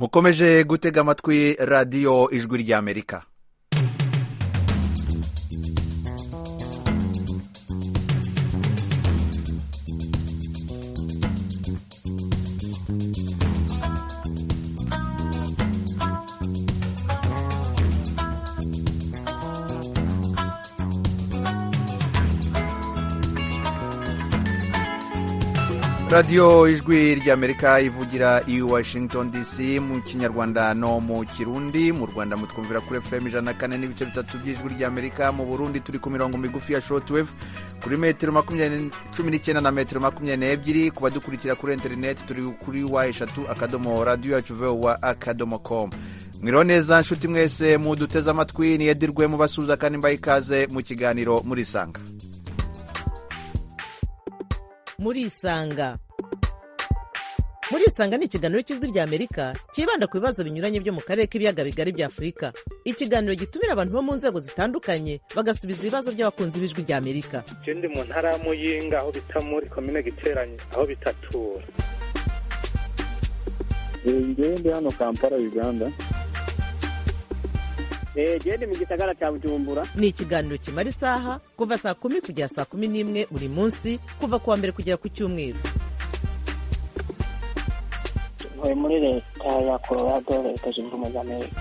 mukomeje gutega amatwi radiyo ijwi ry'amerika radiyo ijwi ry'amerika ivugira i washington dc mu kinyarwanda no mu kirundi mu rwanda mutwumvira kuri fm ijana na kane n'ibice bitatu by'ijwi ry'amerika mu burundi turi ku mirongo migufi ya shotweve kuri metero makumyabiri cumi n'icyenda na metero makumyabiri n'ebyiri ku badukurikira kuri interineti turi kuri wa eshatu akadomo radiyo yacu vowa akadomo komu mwiriho neza nshuti mwese muduteze amatwi niyedirwe mubasuhuza kandi mbaye ikaze mu kiganiro murisanga murisanga murisanga ni ikiganiro cy'ijwi rya amerika cyibanda ku bibazo binyuranye byo mu karere k'ibiyaga bigari bya afurika ikiganiro gitumira abantu bo mu nzego zitandukanye bagasubiza ibibazo by'abakunzi b'ijwi rya amerika je ndi mu ntara ya muyinga aho bita muri komine giteranye aho bitatura ngewe ndi hano kampala uganda genda mu gisagara cya bujumbura ni ikiganiro kimara isaha kuva saa kumi kugera saa kumi n'imwe buri munsi kuva ku wa mbere kugera ku cyumweru tuvuye muri leta ya colorado leta zunze ubumwe za amerika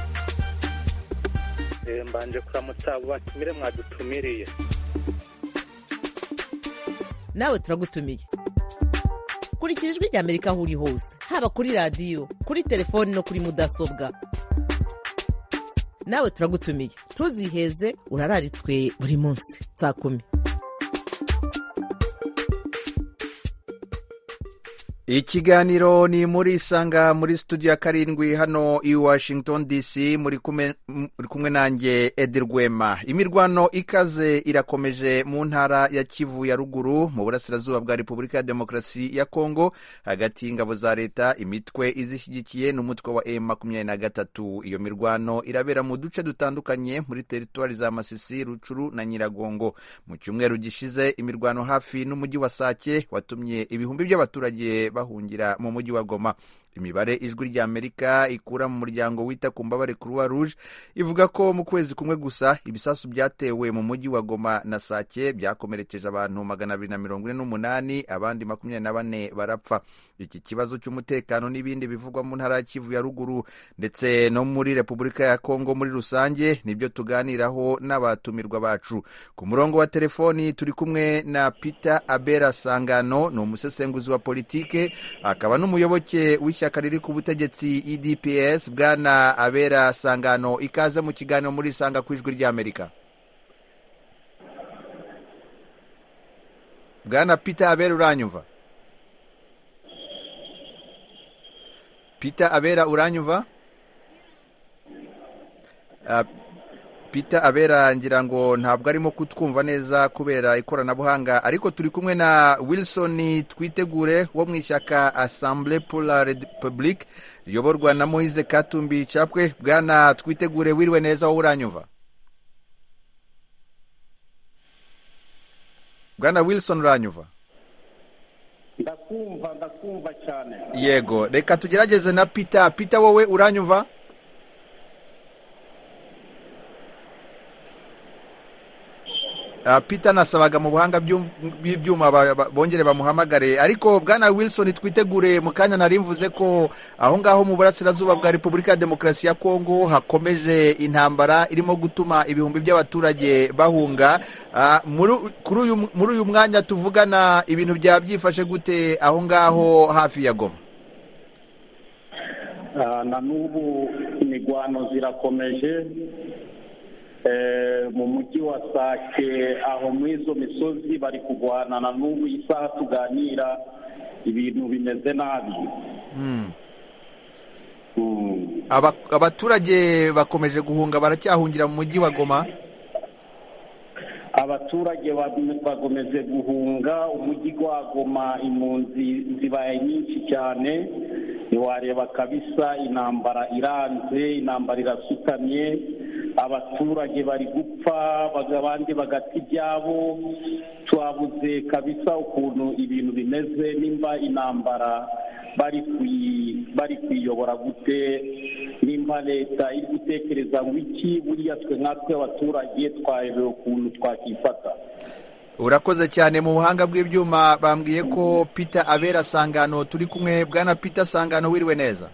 Eh, mbanje kuramutsa abo batumire mwadutumiriye nawe turagutumiye kurikira ijwi rya amerika aho uri hose haba kuri radiyo kuri telefoni no kuri mudasobwa nawe turagutumiye ntuziheze urararitswe buri munsi saa kumi ikiganiro ni muri isanga muri studio ya karindwi hano i washington dc muri kumwe- muri kumwe nanjye edi rwema imirwano ikaze irakomeje mu ntara ya kivu ya ruguru mu burasirazuba bwa repubulika ya demokarasi ya kongo hagati y'ingabo za leta imitwe izishyigikiye n'umutwe wa m makumyabiri na gatatu iyo mirwano irabera mu duce dutandukanye muri teritwari za masisi rucuru na nyiragongo mu cyumweru gishize imirwano hafi n'umujyi wa sake watumye ibihumbi by'abaturage bahungira mu mujyi wa goma imibare ijwi rya amerika ikura mu muryango wita ku mbabare croix rouge ivuga ko mu kwezi kumwe gusa ibisasu byatewe mu mujyi wa goma na sake byakomerekeje abantu magana abiri na mirongo ine n'umunani abandi makumyabiri na bane barapfa iki kibazo cy'umutekano n'ibindi bivugwa mu ntara ya kivu ya ruguru ndetse no muri repubulika ya kongo muri rusange nibyo tuganiraho n'abatumirwa bacu ku murongo wa telefoni turi kumwe na peter abera sangano ni umusesenguzi wa politike akaba n'umuyoboke w'ishyaka riri ku butegetsi edps bwana abera sangano ikaze mu kiganiro muri sanga ku ijwi ry'amerika bwana peter abera uranyumva peter abera uranyumva Ah, peter abera ngira ngo ntabwo arimo kutwumva neza kubera ikoranabuhanga ariko turi kumwe na wilson twitegure wo mu ishyaka assemble pour la republique riyoborwa na moise katumbi capwe bwana twitegure wiriwe neza wowe uranyumva bwana wilson uranyumva ndakumva ndakumva cyane yego reka tugerageze na peter peter wowe uranyumva Ah, peter nasabaga mu buhanga by'um- bw'ibyuma ba- ba- bongere bamuhamagare ariko bwana wilson twitegure mu kanya nari mvuze ko aho ngaho mu burasirazuba bwa repubulika ya demokarasi ya kongo hakomeje intambara irimo gutuma ibihumbi by'abaturage bahunga Ah, muri kuri uyu muri uyu mwanya tuvugana ibintu byaba byifashe gute aho ngaho hafi ya goma Ah, na n'ubu imigwano zirakomeje Eh, mu mujyi wa sake aho muri izo misozi bari kurwana na n'ubu isaha tuganira ibintu bimeze nabi Mm. Mm. Aba- abaturage bakomeje guhunga baracyahungira mu mujyi wa goma abaturage ba- bakomeje guhunga umujyi wa Goma impunzi zibaye nyinshi cyane ntiwareba kabisa intambara iranze intambara irasutamye abaturage bari gupfa baga- abandi bagata ibyabo twabuze kabisa ukuntu ibintu bimeze nimba intambara bari kuyi- bari kuyiyobora gute nimba leta iri gutekereza ngo iki buriya twe nkatwe abaturage twayobewe ukuntu twakifata urakoze cyane mu buhanga bw'ibyuma bambwiye ko peter abera sangano turi kumwe bwana peter sangano wiriwe neza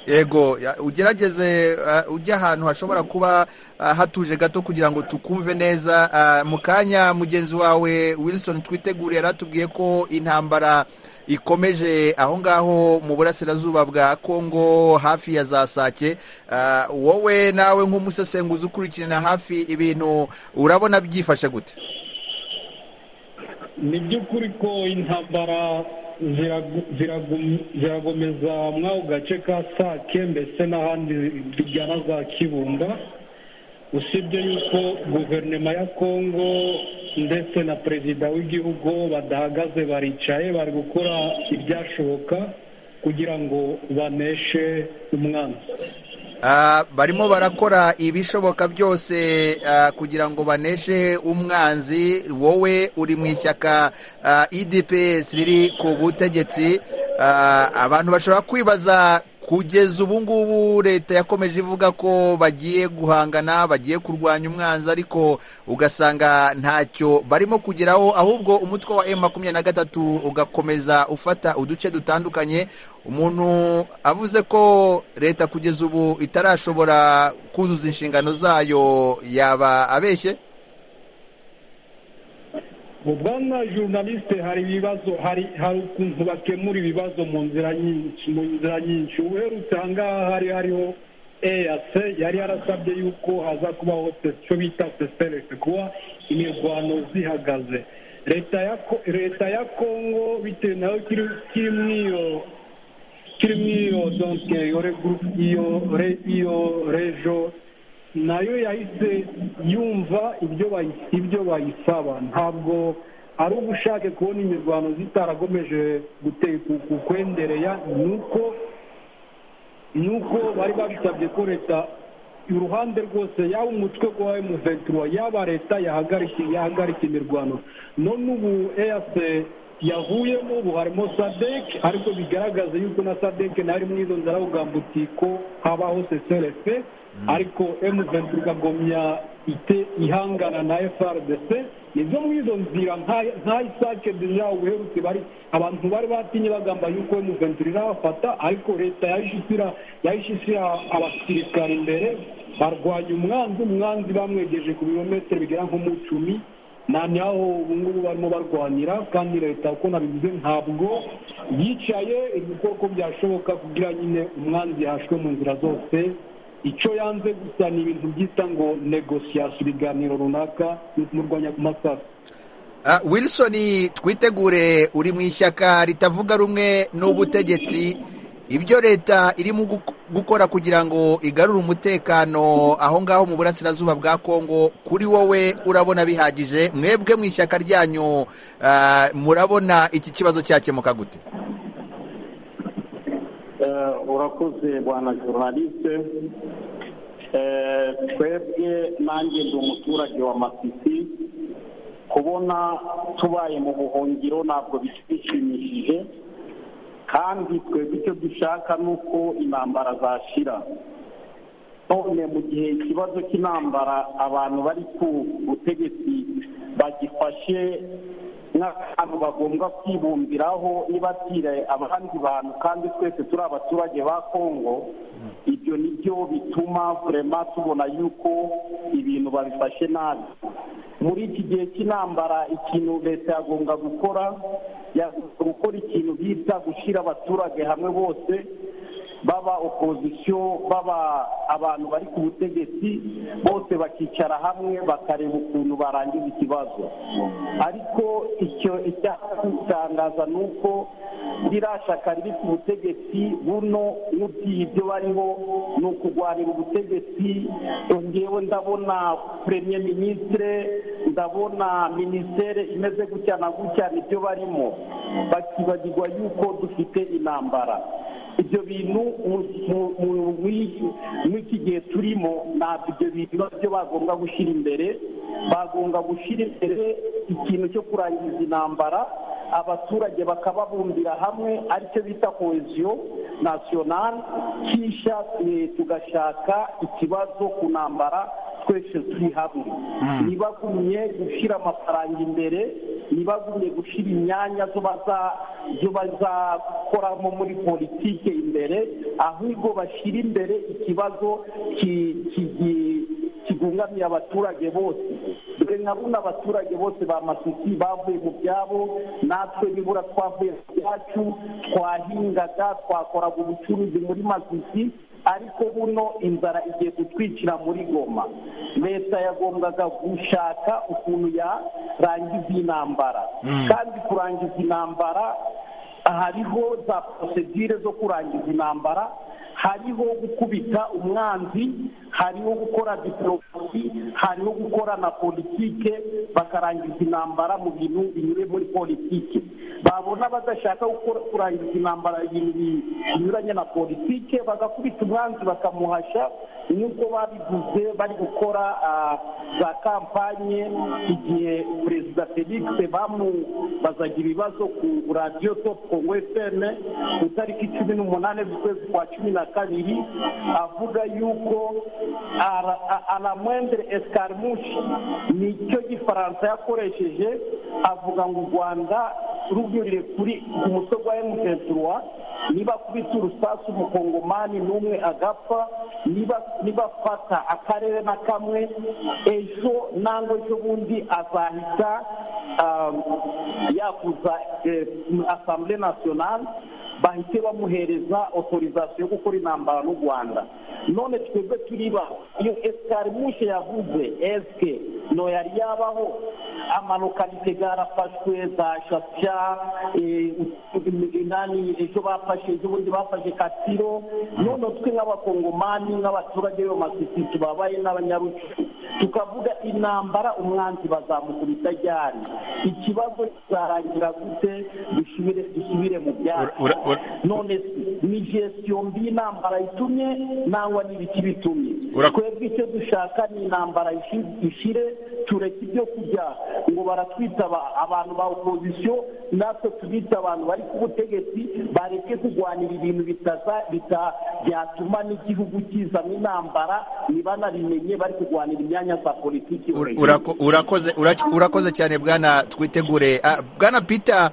yego ya- ugerageze uh, ujye ahantu hashobora kuba uh, hatuje gato kugira ngo tukumve neza uh, mu kanya mugenzi wawe wilson twitegure yaratubwiye ko intambara ikomeje aho ngaho mu burasirazuba bwa kongo hafi ya za sake uh, wowe nawe nk'umusesenguzi ukurikirana hafi ibintu urabona byifashe gute ni by'ukuri ko intambara ziragu- ziragu- ziragomeza muri ako gace ka sake mbese n'ahandi bijyana za kibunda usibye yuko guverinoma ya kongo ndetse na perezida w'igihugu badahagaze baricaye bari gukora ibyashoboka kugira ngo baneshe umwanzi Ah, barimo barakora ibishoboka byose ah, kugira ngo baneshe umwanzi wowe uri mu ishyaka ah, idps riri ku butegetsi Ah, abantu bashobora kwibaza kugeza ubu ngubu leta yakomeje ivuga ko bagiye guhangana bagiye kurwanya umwanzi ariko ugasanga ntacyo barimo kugeraho ahubwo umutwe wa m makumyabiri na gatatu ugakomeza ufata uduce dutandukanye umuntu avuze ko leta kugeza ubu itarashobora kuzuza inshingano zayo yaba abeshye mu bwana journaliste hari ibibazo hari hari ukuntu bakemura ibibazo mu nzira nyinshi mu nzira nyinshi uherutse ahangaha hari hariho eac yari yarasabye yuko haza kubaho se- icyo bita seserese kuba imirwano zihagaze leta ya Ko- leta ya kongo bitewe nayo kiri kiri muri iyo kiri muri iyo donc iyo regroup- iyo re- iyo rejo nayo yahise yumva ibyo bayi- ibyo bayisaba ntabwo ari ubushake kubona imirwano zitaragomeje gutekuka ukwendereya ni uko ni uko bari babisabye ko leta uruhande rwose yaba umutwe wa M23 yaba leta yahagarika yahagarika imirwano none ubu EAC yavuyemo ubu harimo SADC ariko bigaragaza yuko na SADC nayo iri muri izo nzara kugamba uti ko habaho CCRF ariko M23 ikagumya ite ihangana na FRDC nizo muri izo nzira nka- nka isake deja ubuherutse bari abantu bari batinye bagamba yuko M23 irabafata ariko leta yahise ishyira yahise ishyira abasirikare imbere barwanya umwanzi umwanzi bamwegeje ku birometero bigera nko mu icumi na naho ubu ngubu barimo barwanira kandi leta uko nabivuze ntabwo yicaye iri gukora uko byashoboka kugira nyine umwanzi yahashwe mu nzira zose icyo yanze gusa ni ibintu byita ngo negosiyasiyo ibiganiro runaka ni ukumurwanya ku masasu Ah, wilson twitegure uri mu ishyaka ritavuga rumwe n'ubutegetsi ibyo leta irimo guk- gukora kugira ngo igarure umutekano aho ngaho mu burasirazuba bwa kongo kuri wowe urabona bihagije mwebwe mu ishyaka ryanyu ah, murabona iki kibazo cyakemuka gute Eh, urakoze bwana journaliste Eh, twebwe nanjye ndi umuturage wa masisi kubona tubaye mu buhungiro ntabwo bishimishije kandi twebwe icyo dushaka ni uko intambara zashira none mu gihe ikibazo cy'intambara abantu bari ku butegetsi bagifashe nk'akantu bagomba kwibumbiraho nibatire abandi bantu kandi twese turi abaturage ba kongo ibyo ni byo bituma vurema tubona yuko ibintu babifashe nabi muri iki gihe cy'intambara ikintu leta yagomba gukora yagomba gukora ikintu bita gushyira abaturage hamwe bose baba opozisiyo baba abantu bari ku butegetsi bose bakicara hamwe bakareba ukuntu barangiza ikibazo ariko icyo icyaha igitangaza ni uko rirashaka riri ku butegetsi buno n'ubwiye ibyo bariho ni ukurwanira ubutegetsi ngewe ndabona premier ministre ndabona minisiteri imeze gutya na gutya nibyo barimo bakibagirwa yuko dufite intambara ibyo bintu muri gihe turimo ntabwo ibyo bintu biba byo bagomba gushyira imbere bagomba gushyira imbere ikintu cyo kurangiza intambara abaturage bakababumbira hamwe aricyo bita koheziyo nasiyonari kisha tugashaka ikibazo ku ntambara twese turi hamwe ntibagumye gushyira amafaranga imbere ntibagumye gushyira imyanya zo bazakoramo muri politiki imbere ahubwo bashyira imbere ikibazo kigungamiye abaturage bose dore nka buno abaturage bose ba masisi bavuye mu byabo natwe nibura twavuye mu byacu twahingaga twakoraga ubucuruzi muri masisi ariko buno inzara igiye kutwicira muri goma leta yagombaga gushaka ukuntu yarangiza intambara kandi kurangiza intambara hariho za porosedire zo kurangiza intambara hariho gukubita umwanzi hariho gukora diporomasi hariho gukora na politike bakarangiza intambara mu bintu binyuriye muri politike babona badashaka kurangiza intambara ibintu binyuranye na politike bagakubita umwanzi bakamuhasha nk'uko babivuze bari gukora za kampanye igihe perezida felix bamubazaga ibibazo ku radiyo topu kongo efeme ku itariki cumi n'umunani z'ukwezi kwa cumi na kabiri avuga yuko aramwendere esikarimushi nicyo gifaransa yakoresheje avuga ngo u rwanda rugurire kuri ku mutwe wa emusenturuwa niba kubita urusasu umukongomani n'umwe agapfa niba afata akarere na kamwe ejo ntabwo ejo bundi azahita yakuza asambure nasiyonari bahite bamuhereza otorizasiyo yo gukora intambara n'u rwanda none twebwe turiba iyo esikari mushe yavuze esike no yari yabaho amalokalite garafashwe za shasha inani ejo bafashe ejo bundi bafashe katiro none twe nk'abakongomani n'abaturage b'ayo masisi tubabaye n'abanyarucu tukavuga intambara umwanzi bazamukubita ryari ikibazo kizarangira gute dusubire mu byatsi none ni gestiyo mbi intambara itumye nangwa n'ibiki bitumye twebwe icyo dushaka ni intambara ishire tureke ibyo kujya ngo baratwita abantu ba opozisiyo natwe tubita abantu bari ku butegetsi bareke kurwanira ibintu byatuma n'igihugu kizamo intambara ntibanabimenye bari kurwanira imyanya za politiki urakoze cyane bwana twitegure bwana peter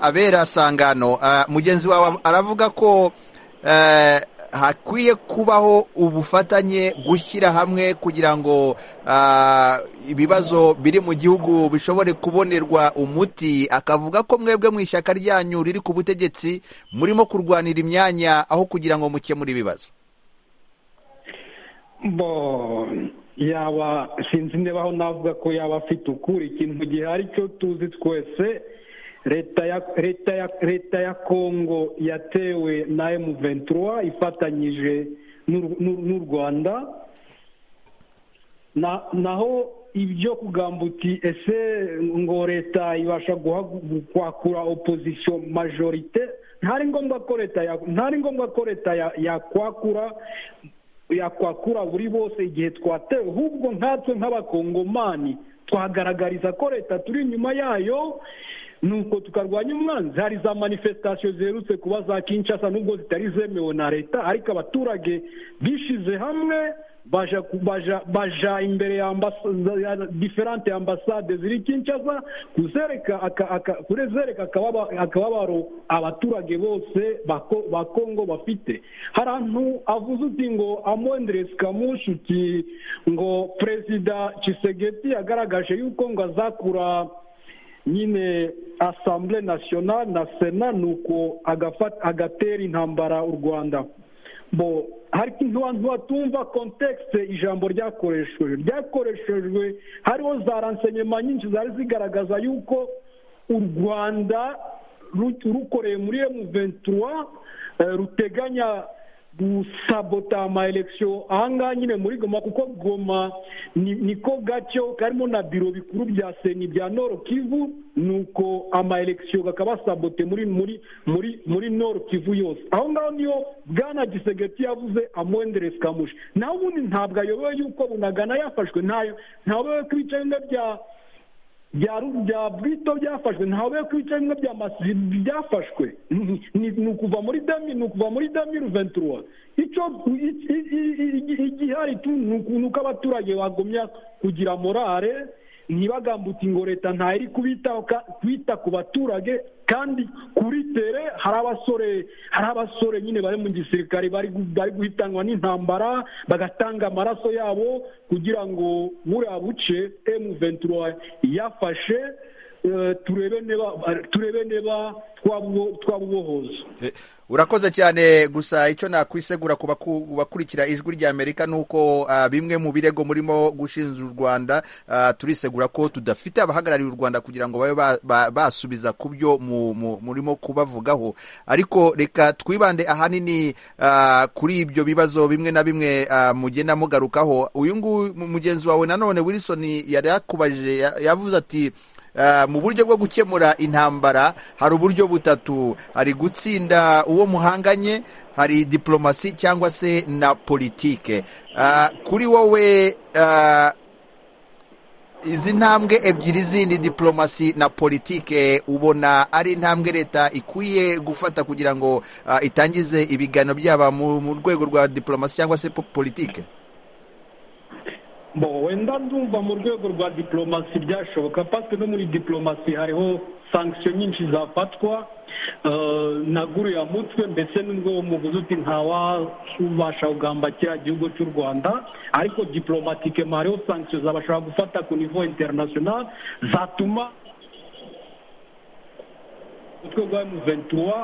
abera sangano mugenzi wawe aravuga ko hakwiye kubaho ubufatanye gushyira hamwe kugira ngo ibibazo biri mu gihugu bishobore kubonerwa umuti akavuga ko mwebwe mu ishyaka ryanyu riri ku butegetsi murimo kurwanira imyanya aho kugira ngo mukemure ibibazo yaba sinzi niba aho navuga ko yaba afite ukuri ikintu gihari cyo tuzi twese leta ya leta ya leta ya kongo yatewe na emu ventura ifatanyije n'u rwanda naho ibyo kugambuti ese ngo leta ibasha kwakura opozisiyo majorite ntari ngombwa ko leta ntari ngombwa ko leta yakwakura yakwakura buri bose igihe twatewe ahubwo nkatwe nk'abakongomani twagaragariza ko leta turi inyuma yayo nuko tukarwanya umwanzi hari za manifestasiyo ziherutse kuba za kinshasa nubwo zitari zemewe na leta ariko abaturage bishize hamwe baja imbere ya diferante ambasade ziri kinshasa kuzereka akababaro abaturage bose ba kongo bafite hari ahantu avuze uti ngo amwenderesi kamushuki ngo perezida cisegeti yagaragaje yuko ngo azakura nyine asambure nasiyonari na sena nuko agatera intambara u rwanda bo ntiwatumva kontekisite ijambo ryakoreshejwe ryakoreshejwe hariho za ransenyema nyinshi zari zigaragaza yuko u rwanda ru- rukoreye muri emuventura ruteganya gusabota amayelekisiyo ahangaha nyine muri goma kuko goma ni- niko gacyo karimo na biro bikuru bya seni bya noro kivu nuko amayelekisiyo gakaba sabote muri muri muri muri noro kivu yose aho ngaho niyo bwana gisegeti yavuze amwenderesi kamushi naho ubundi ntabwo ayobewe yuko bunagana yafashwe ntayo ntayobewe ko ibice bimwe bya bya Ru- bya bwito byafashwe ntawe ko ibice bimwe bya masizi byafashwe Ni- ni ni ukuva muri dami ni ukuva muri dami ruventuruwa icyo i- i- i- i- igihari tu ni uku- ni uko abaturage bagumya kugira morale ntibagambuti ngo leta ntayo iri kubitaho ka- kwita ku baturage kandi kuri tere hari abasore hari abasore nyine bari mu gisirikare bari gu- bari guhitanwa n'intambara bagatanga amaraso yabo kugira ngo buriya buce M23 yafashe eh, turebe niba turebe niba twabubo- twabubohoza Eh, urakoze cyane gusa icyo nakwisegura ku baku- bakurikira ijwi rya amerika ni uko ah, bimwe mu birego murimo gushinja u rwanda ah, turisegura ko tudafite abahagarariye u rwanda kugira ngo babe ba- ba- basubiza ku byo mu- mu- murimo kubavugaho ariko reka twibande ahanini ah, kuri ibyo bibazo bimwe na bimwe ah, mugenda mugarukaho uyu nguyu mu- mugenzi wawe nanone wilson yari yakubajije ya- yavuze ati Uh, mu buryo bwo gukemura intambara hari uburyo butatu hari gutsinda uwo muhanganye hari diplomasi cyangwa se na politike Uh, kuri wowe uh, izi ntambwe ebyiri zindi diplomasi na politike ubona ari intambwe leta ikwiye gufata kugira ngo uh, itangize ibiganiro byaba mu mu rwego rwa diplomasi cyangwa se po- politike bo wenda ndumva mu rwego rwa diplomasi byashoboka pasike no muri diplomasi hariho sankisiyo nyinshi zafatwa eh, na guru ya mutwe mbese n'ubwo muvuze uti ntawabasha kugamba kiriya gihugu cy'u rwanda ariko diplomatike hariho sankisiyo zabashobora gufata ku nivo interinasiyonali zatuma umutwe rwa emuventura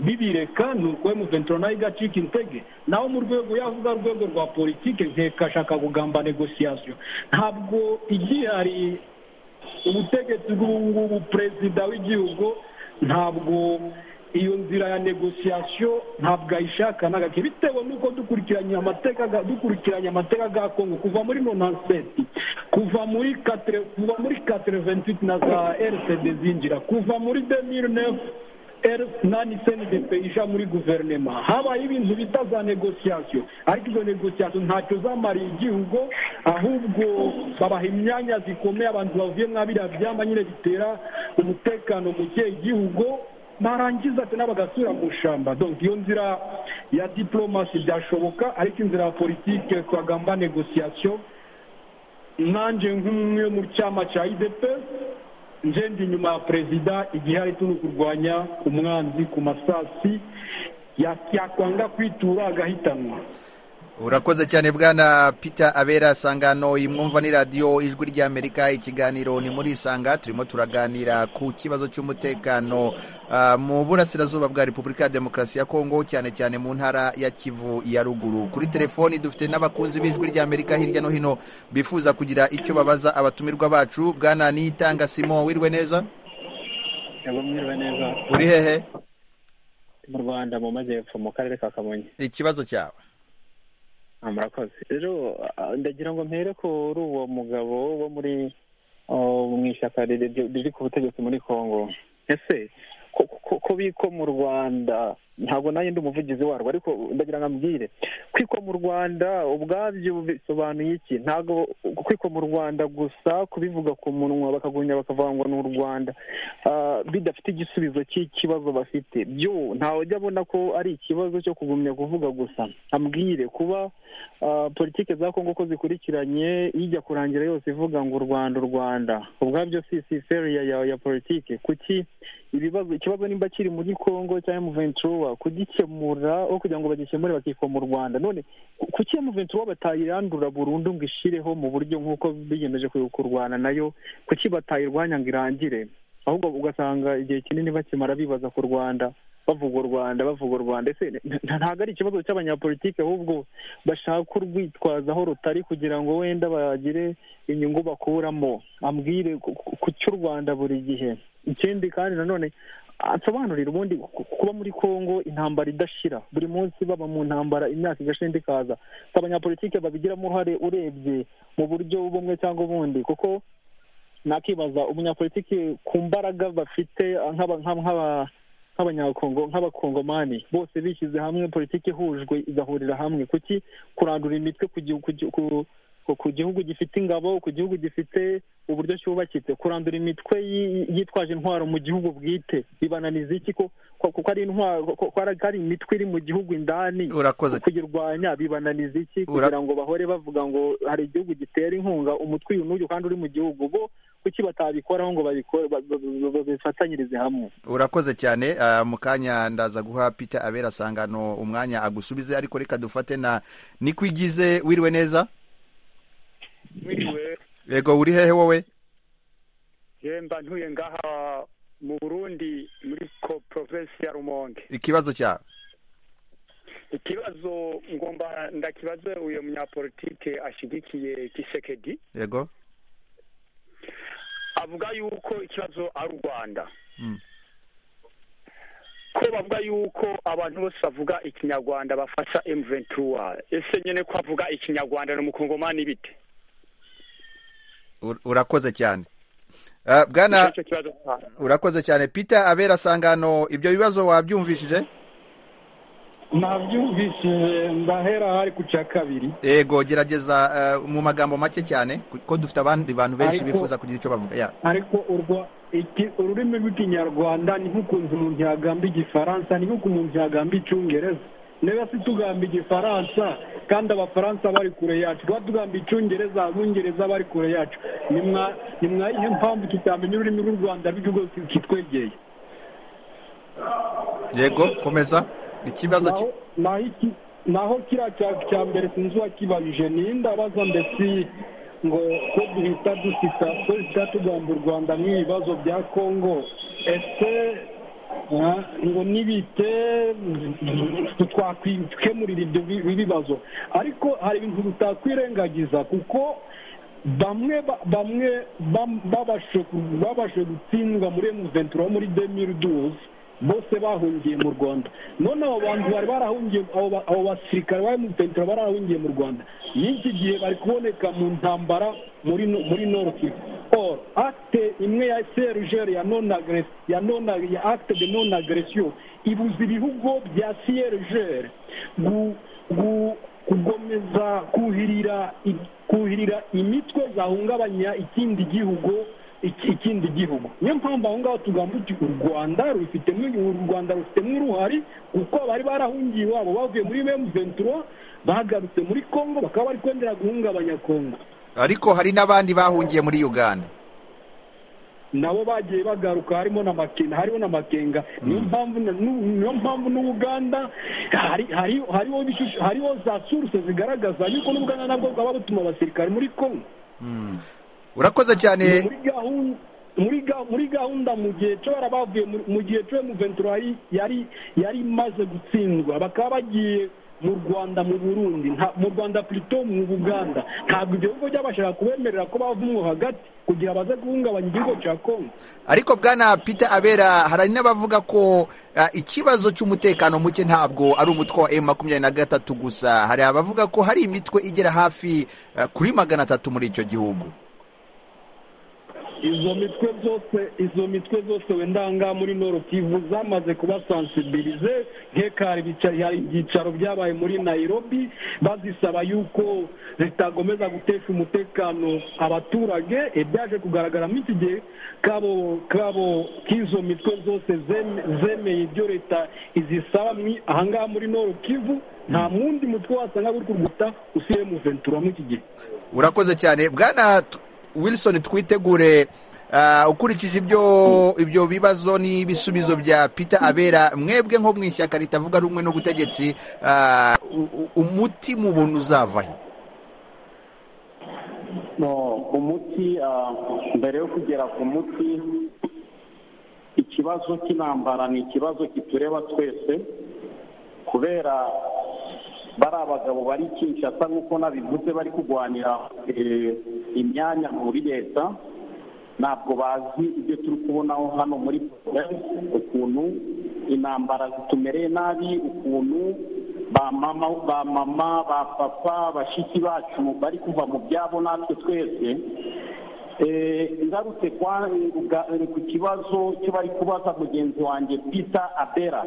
bibireka ni uko emuventura nayo igacika intege naho mu rwego yavuga urwego rwa politiki nkekashaka kugamba negosiyasiyo ntabwo igihari ubutegetsi bw'ubu ngubu perezida w'igihugu ntabwo iyo nzira ya negosiyasiyo ntabwo ayishaka n'agake bitewe n'uko dukurikiranye amateka ga- dukurikiranye amateka ga kongo kuva muri nonanseti kuva muri katere kuva muri katere ventiti na za rcd zinjira kuva muri demiri nefu nani senedep ija muri guverinoma habaye ibintu bita za negosiyasiyo ariko izo negosiyasiyo ntacyo zamariye igihugu ahubwo babaha imyanya zikomeye abantu bavuye mwabiriya byamba nyine bitera umutekano muke igihugu barangiza tena bagasubira mu ishyamba donc iyo nzira ya diplomasi byashoboka ariko inzira ya politike twagamba negosiyasiyo nanjye nk'umwe mu cyama cya idepesi nje ndi nyuma ya perezida igihe ari turi kurwanya umwanzi ku masasi ya- yakwanga kwitura agahitanwa urakoze cyane bwana peter abera sangano imwumva ni radiyo ijwi ry'amerika ikiganiro ni muri isanga turimo turaganira ku kibazo cy'umutekano ah, mu burasirazuba bwa repubulika ya demokarasi ya kongo cyane cyane mu ntara ya kivu ya ruguru kuri telefoni dufite n'abakunzi b'ijwi ry'amerika hirya no hino bifuza kugira icyo babaza abatumirwa bacu bwana nitanga simo wirwe neza yego mwiriwe neza uri hehe mu rwanda mu majyepfo mu karere ka kamonyi ikibazo cyawe Ah, murakoze rero ah, ndagira ngo mpere kuri uwo mugabo wo muri oh, mu ishyaka riri- riri ku butegetsi muri kongo ese ko- ko- ko biko mu rwanda ntabwo nanjye ndi umuvugizi warwo ariko ndagira ngo ambwire kwiko mu rwanda ubwabyo bisobanuye iki ntabwo kwiko mu rwanda gusa kubivuga ku munwa bakagunya bakavuga ngo ni u rwanda ah, bidafite igisubizo cy'ikibazo bafite byo ntawe ujya abona ko ari ikibazo cyo kugumya kuvuga gusa ambwire kuba ah, politiki za kongo ko zikurikiranye ijya kurangira yose ivuga ngo u rwanda u rwanda ubwabyo si si feriya ya, ya politiki kuki ibibazo ikibazo nimba kiri muri congo cyangwa mu ventura kugikemura aho kugira ngo bagikemure bakikoma mu rwanda none ku- kuki mu ventura batayirandura burundu ngo ishireho mu buryo nk'uko biyemeje ku- kurwana nayo kuki batayirwanya ngo irangire ahubwo ugasanga igihe kinini bakimara bibaza ku rwanda bavuga u rwanda bavuga u rwanda ese nta- ntabwo ari ikibazo cy'abanyapolitike ahubwo bashaka kurwitwaza aho rutari kugira ngo wenda bagire inyungu bakuramo ambwire ku- ku- ku cy'u rwanda buri gihe ikindi kandi nanone ansobanurira ubundi ku- kuba muri congo intambara idashira buri munsi baba mu ntambara imyaka igashira indi ikaza Si abanyapolitike babigiramo uruhare urebye mu buryo bumwe cyangwa ubundi kuko nakibaza umunyapolitiki ku mbaraga bafite nk'aba- nk'aba- nk'aba- nk'abanyakongo nk'abakongomani bose bishyize hamwe politiki ihujwe igahurira hamwe kuki kurandura imitwe ku gihu- ku gihu- ku- ku- ku gihugu gifite ingabo ku gihugu gifite uburyo cyubakitse kurandura imitwe yi- yitwaje intwaro mu gihugu bwite bibananiza iki ko ko- ko ari intwaro ko ko ari- ko ari imitwe iri mu gihugu indani urakoze kuyirwanya bibananiza iki Ura- kugira ngo bahore bavuga ngo hari igihugu gitera inkunga umutwe uyu n'uyu kandi uri mu gihugu bo kuki batabikoraho ngo babikore ba- ba- ba- ba- babifatanyirize hamwe urakoze cyane ah, mu kanya ndaza guha peter abera sangano umwanya agusubize ariko reka dufate na nikwigize wiriwe neza wiriwe yego uri hehe wowe yemba ntuye ngaha mu burundi muri ko provensi ya rumonge ikibazo cyawe ikibazo ngomba ndakibaze uyu munyapolitike ashyigikiye kisekedi yego avuga yuko ikibazo ari u rwanda Mm. ko bavuga yuko abantu bose bavuga ikinyarwanda bafasha emuventura ese nyine ko avuga ikinyarwanda ni umukongomani bite Ur- urakoze cyane Ah, bwana icyo kibazo cyane. urakoze cyane peter abera sangano ibyo bibazo wabyumvishije nabyumvishije ndahera hari ku cya kabiri yego gerageza ah, mu magambo make cyane kuko dufite abandi bantu benshi Ariko- bifuza kugira icyo bavuga ya ariko urwa iki ururimi rw'ikinyarwanda ni nk'ukuntu umuntu yagamba igifaransa ni nk'uko umuntu yagamba icyongereza niba se tugamba igifaransa kandi abafaransa bari kure yacu tuba tugamba icyongereza abongereza bari kure yacu ni mwa- ni mwa iyihe mpamvu tutamenya ururimi rw'u rwanda rw'igihugu kitwegeye yego komeza ikibazo ki- naho naho iki naho kiriya cya cya mbere sinzi uwakibajije ninde abaza mbese ngo ko duhita dusika ko duhita tugamba u rwanda nk'ibibazo bya kongo ese ah, ngo nibite twakwikemurira ibyo bi- bibazo ariko hari ibintu tutakwirengagiza kuko bamwe ba- bamwe bam- babashe ku- babashe gutsindwa muri emuventura wo muri demiri duzi bose bahungiye mu rwanda none abo bantu bari barahungiye abo ba- abo basirikare ba emuventura barahungiye mu rwanda y'iki gihe bari kuboneka mu ntambara muri no- muri north or acte imwe ya serugere ya non agres- ya non ya acte de non agression ibuza ibihugu bya serugere gu gu kugomeza kuhirira i- kuhirira imitwe zahungabanya ikindi gihugu iki- ikindi gihugu niyo mpamvu aho ngaho tugamba uti u rwanda rufitemo u rwanda rufitemo uruhare kuko bari barahungiye iwabo bavuye muri ventura bagarutse muri congo bakaba bari kongera guhungabanya congo ariko hari n'abandi bahungiye muri uganda nabo bagiye bagaruka harimo na makenga hariho na makenga niyo mpamvu na- nu- niyo mpamvu n'ubuganda hari hari hariho ibishusho- hariho za suruse zigaragaza yuko n'ubuganda nabwo bwaba butuma abasirikare muri kongo Mm. urakoze cyane muri gahunda muri ga- muri gahunda mu gihe cyo bara bavuye mu- mu gihe cyo mu ventura yari yari yari imaze gutsindwa bakaba bagiye mu rwanda mu burundi nta- mu rwanda plutôt mu buganda ntabwo ibyo bigo byabashaka kubemerera ko bavumwo hagati kugira baze guhungabanya igihugu cya kongo ariko bwana peter abera hari n'abavuga ko ah, ikibazo cy'umutekano muke ntabwo ari umutwe wa m makumyabiri na gatatu gusa hari abavuga ko hari imitwe igera hafi ah, kuri magana atatu muri icyo gihugu izo mitwe zose izo mitwe zose wenda ahangaha muri noro kivu zamaze kubasansibilize nk'ekari ibyicaro byabaye muri nayirobi bazisaba yuko zitagomeza gutesha umutekano abaturage ibyaje kugaragaramo iki gihe kabo kabo k'izo mitwe zose zeme- zemeye ibyo leta izisaba mwi- ahangaha muri noro kivu nta wundi mutwe wasanga uri kurwita usiye mu ventura muri iki gihe urakoze cyane bwana T- wilson twitegure ah, ukurikije ibyo ibyo bibazo n'ibisubizo bya peter abera mwebwe nko mu ishyaka ritavuga rumwe n'ubutegetsi ah, u- u- umuti mu buntu uzava he no umuti ah, mbere yo kugera ku muti ikibazo ikibazo cy'intambara ni ikibazo kitureba twese kubera bari abagabo bari kinshasa nk'uko nabivuze bari kurwanira eh, imyanya muri leta ntabwo bazi ibyo turi kubonaho hano muri porogaramu ukuntu intambara zitumereye nabi ukuntu ba mama ba mama ba papa bashiki bacu bari kuva mu byabo natwe twese Eh, ngarutse kwa nga- ku kibazo cyo bari kubaza mugenzi wanjye peter abera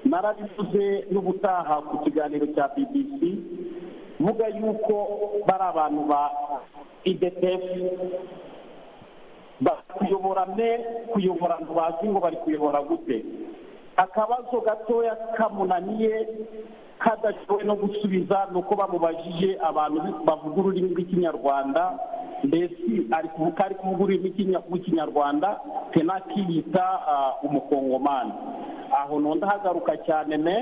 narabivuze n'ubutaha ku kiganiro cya bbc vuga yuko bari abantu ba idpf ba- kuyobora me kuyobora ngo bazi ngo bari kuyobora gute akabazo gatoya kamunaniye kadashoboye no gusubiza ni uko bamubajije abantu bavuga ururimi rw'ikinyarwanda mbese ari kuvuga ari kuvuga ururimi rw'ikinya- rw'ikinyarwanda tenaki yita ah, umukongomani aho nonda hagaruka cyane me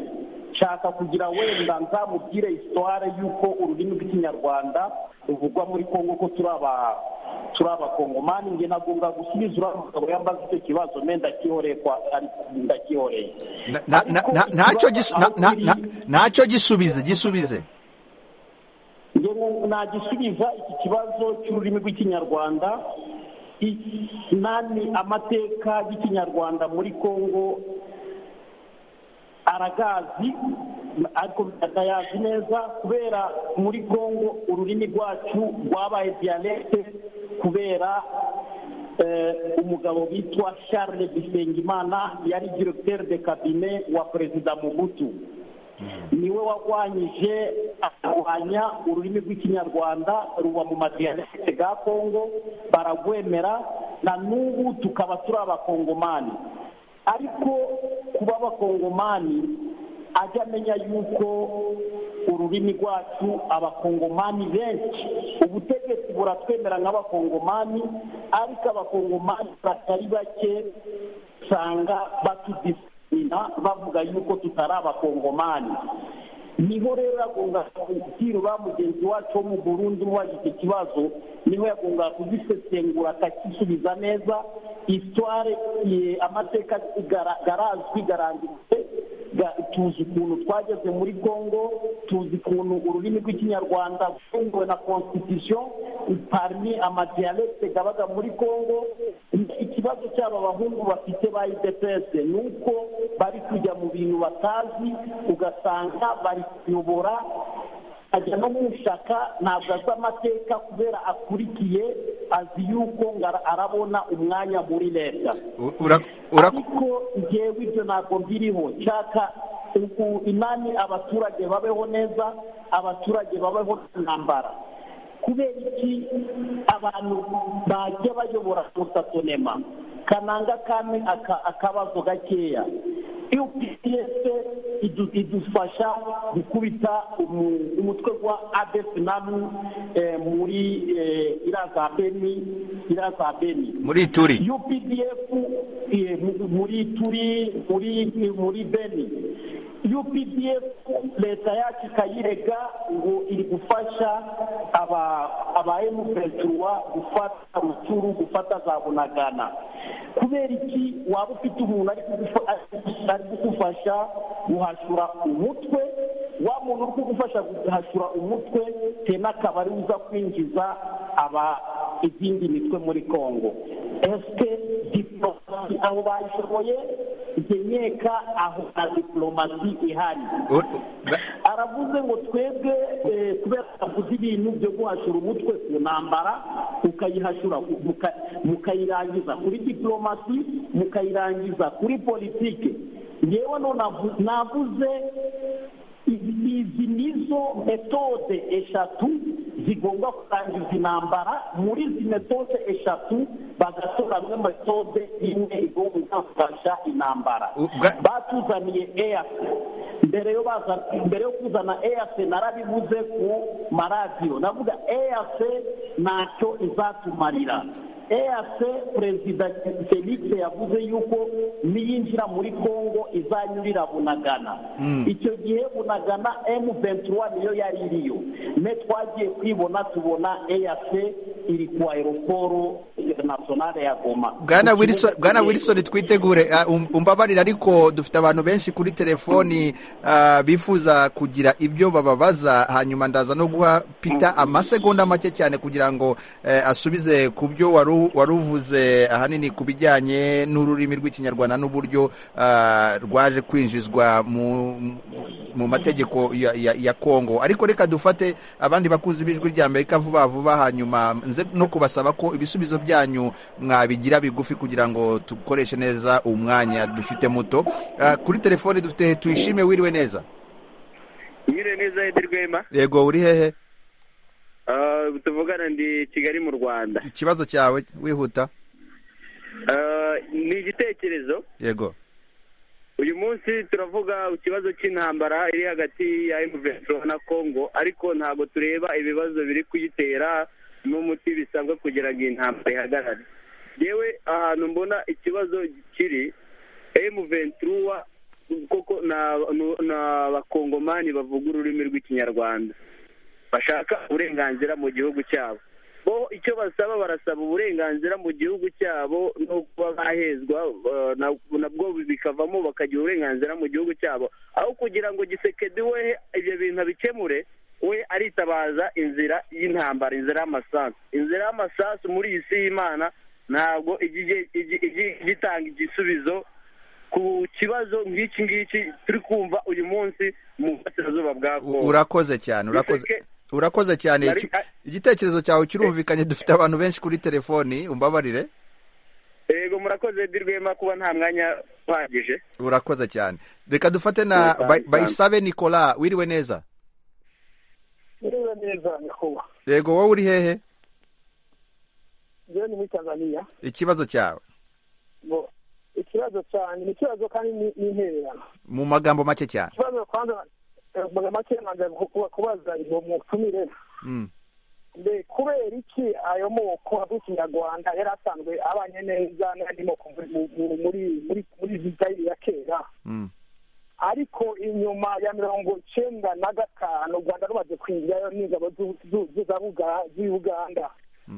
nshaka kugira wenda nzamubwire isitware y'uko ururimi rw'ikinyarwanda ruvugwa muri kongo ko turi aba- turi abakongomani nge nagomba gusubiza uriya mugabo yambaze icyo kibazo me ndakihoreye kwa ari- ndakihoreye Na- na- na- na- ntacyo gisu- na- na- na- ntacyo gisubize gisubize njye ngu- nagisubiza iki kibazo cy'ururimi rw'ikinyarwanda i- nani amateka y'ikinyarwanda muri kongo aragazi ariko atayazi neza kubera muri kongo ururimi rwacu rwabaye dialecte kubera eh, umugabo witwa charles bisengimana yari directeur de cabinet wa perezida mugutu niwe warwanyije akarwanya ururimi rw'ikinyarwanda ruba mu madiyalegite ga kongo baragwemera na n'ubu tukaba turi abakongomani ariko kuba abakongomani ajya amenya yuko ururimi rwacu abakongomani benshi ubutegetsi buratwemera nk'abakongomani ariko abakongomani batari bake usanga batudiskrimina bavuga yuko tutari abakongomani niho rero yagongaga kubwira uriya mugenzi wacu wo mu burundi umubaje icyo kibazo niho yagongaga kugisesengura akakisubiza neza isitware amateka gara- garazwi garanditse ga- tuzi ukuntu twageze muri congo tuzi ukuntu ururimi rw'ikinyarwanda rwunguwe na constitution parmi amadialecte gabaga muri congo ikibazo cy'aba bahungu bafite ba idps ni uko bari kujya mu bintu batazi ugasanga bari kuyobora ajya no mushaka ntabwo azi amateka kubera akurikiye azi yuko ngo ara- arabona umwanya muri leta U- ura- ura- ariko ngewe ibyo ntabwo mbiriho nshaka uku imani abaturage babeho neza abaturage babeho nta ntambara kubera iki abantu bajya bayobora mutatonema kananga kamwe aka- akabazo gakeya upds idu- idufasha gukubita umu- umutwe wa adef namu eh, muri eh, iriya za beni iriya za beni muri turi UPDF eh, mu- muri turi muri muri beni UPDF leta yacu ikayirega ngo iri gufasha aba aba M23 gufata amaturu gufata za bunagana kubera iki waba ufite umuntu ari kugufa- ari- ari kugufasha guhashura umutwe wa muntu uri kugufasha guhashura umutwe tena akaba ari we uza kwinjiza aba izindi mitwe muri kongo esike diporomasi aho bayishoboye nkenyeka aho na diporomasi ihari U- u- ga- aravuze ngo twebwe eh, kubera avuze ibintu byo guhashura umutwe ku ntambara mukayihashura muka- mukayirangiza kuri diporomasi mukayirangiza kuri politike ngewe none avu- navuze izi izi nizo metode eshatu zigomba kurangiza intambara muri izi metode eshatu bagatoramo metode imwe igomba gufasha intambara U- bwa- batuzaniye eyafe mbere yo baza mbere yo kuzana eyafe narabivuze ku maradiyo navuga eyafe ntacyo izatumarira eyafe perezida felix yavuze yuko niyinjira muri kongo izanyurira bunagana icyo gihe bunagana emu ventura niyo yari iriyo ne twagiye kwibona tubona eyafe iri ku aeroporo interinasiyonale ya goma bwana wilson bwana wilson twitegure ah, um- umbabarire ariko dufite abantu benshi kuri telefoni ah, bifuza kugira ibyo bababaza hanyuma ndaza no guha pita amasegonda make cyane kugira ngo eh, asubize ku byo wari u- wari uvuze ahanini ku bijyanye n'ururimi rw'ikinyarwanda n'uburyo ah, rwaje kwinjizwa mu mu mategeko ya, ya, ya kongo ariko reka dufate abandi bakuzi b'ijwi rya amerika vuba vuba hanyuma nze no kubasaba ko ibisubizo byanyu mwabigira bigufi kugira ngo dukoreshe neza umwanya dufite muto Ah, kuri telefone dufite tuyishime wiriwe neza nyire neza edi rwema yego uri hehe Ah, tuvugana ndi kigali mu rwanda ikibazo cyawe wihuta Ah, ni igitekerezo yego uyu munsi turavuga ikibazo cy'intambara iri hagati ya emuventuro na kongo ariko ntabwo tureba ibibazo biri kuyitera n'umuti bisabwa kugira ngo iyi ntambara ihagarare yewe ahantu mbona ikibazo kiri emuventuro koko ni aba- ni- ni abakongomani bavuga ururimi rw'ikinyarwanda bashaka uburenganzira mu gihugu cyabo bo icyo basaba barasaba uburenganzira mu gihugu cyabo no kuba bahezwa eh, na- nabwo bikavamo bakagira uburenganzira mu gihugu cyabo aho kugira ngo gisekedi we ibyo bintu abikemure we aritabaza inzira y'intambara inzira y'amasasu inzira y'amasasu muri iyi si y'imana ntabwo ijya ige- ijya- ijya- ijya itanga igisubizo ku kibazo nk'iki ngiki turi kumva uyu munsi mu burasirazuba bwa U- kongo urakoze cyane urakoze Biseke- urakoze cyane Nari- Iki- igitekerezo cyawe kirumvikanye dufite abantu benshi kuri telefoni umbabarire yego murakoze Edi Rwema kuba nta mwanya uhagije urakoze cyane reka dufate na Urakoze Bay- cyane. bayisabe nicolas wiriwe neza Ndiwe neza nyakubahwa. yego wowe uri hehe Njyewe ni muri Tanzania. ikibazo cyawe Bo, ikibazo cyanjye ni ikibazo kandi ni- ni intererano. mu magambo make cyane Ikibazo kwanza eh, mu make nanze kuba- kubaza ngo mutumire Mm. mbe kubera iki ayo moko y'ikinyarwanda yari asanzwe abanye neza n'andi moko muri- mu- muri muri muri Zaire ya kera Mm. ariko inyuma ya mirongo icyenda na gatanu u rwanda rumaze kwinjirayo n'ingabo z'u- z'u- z'u- za Buga- z'i uganda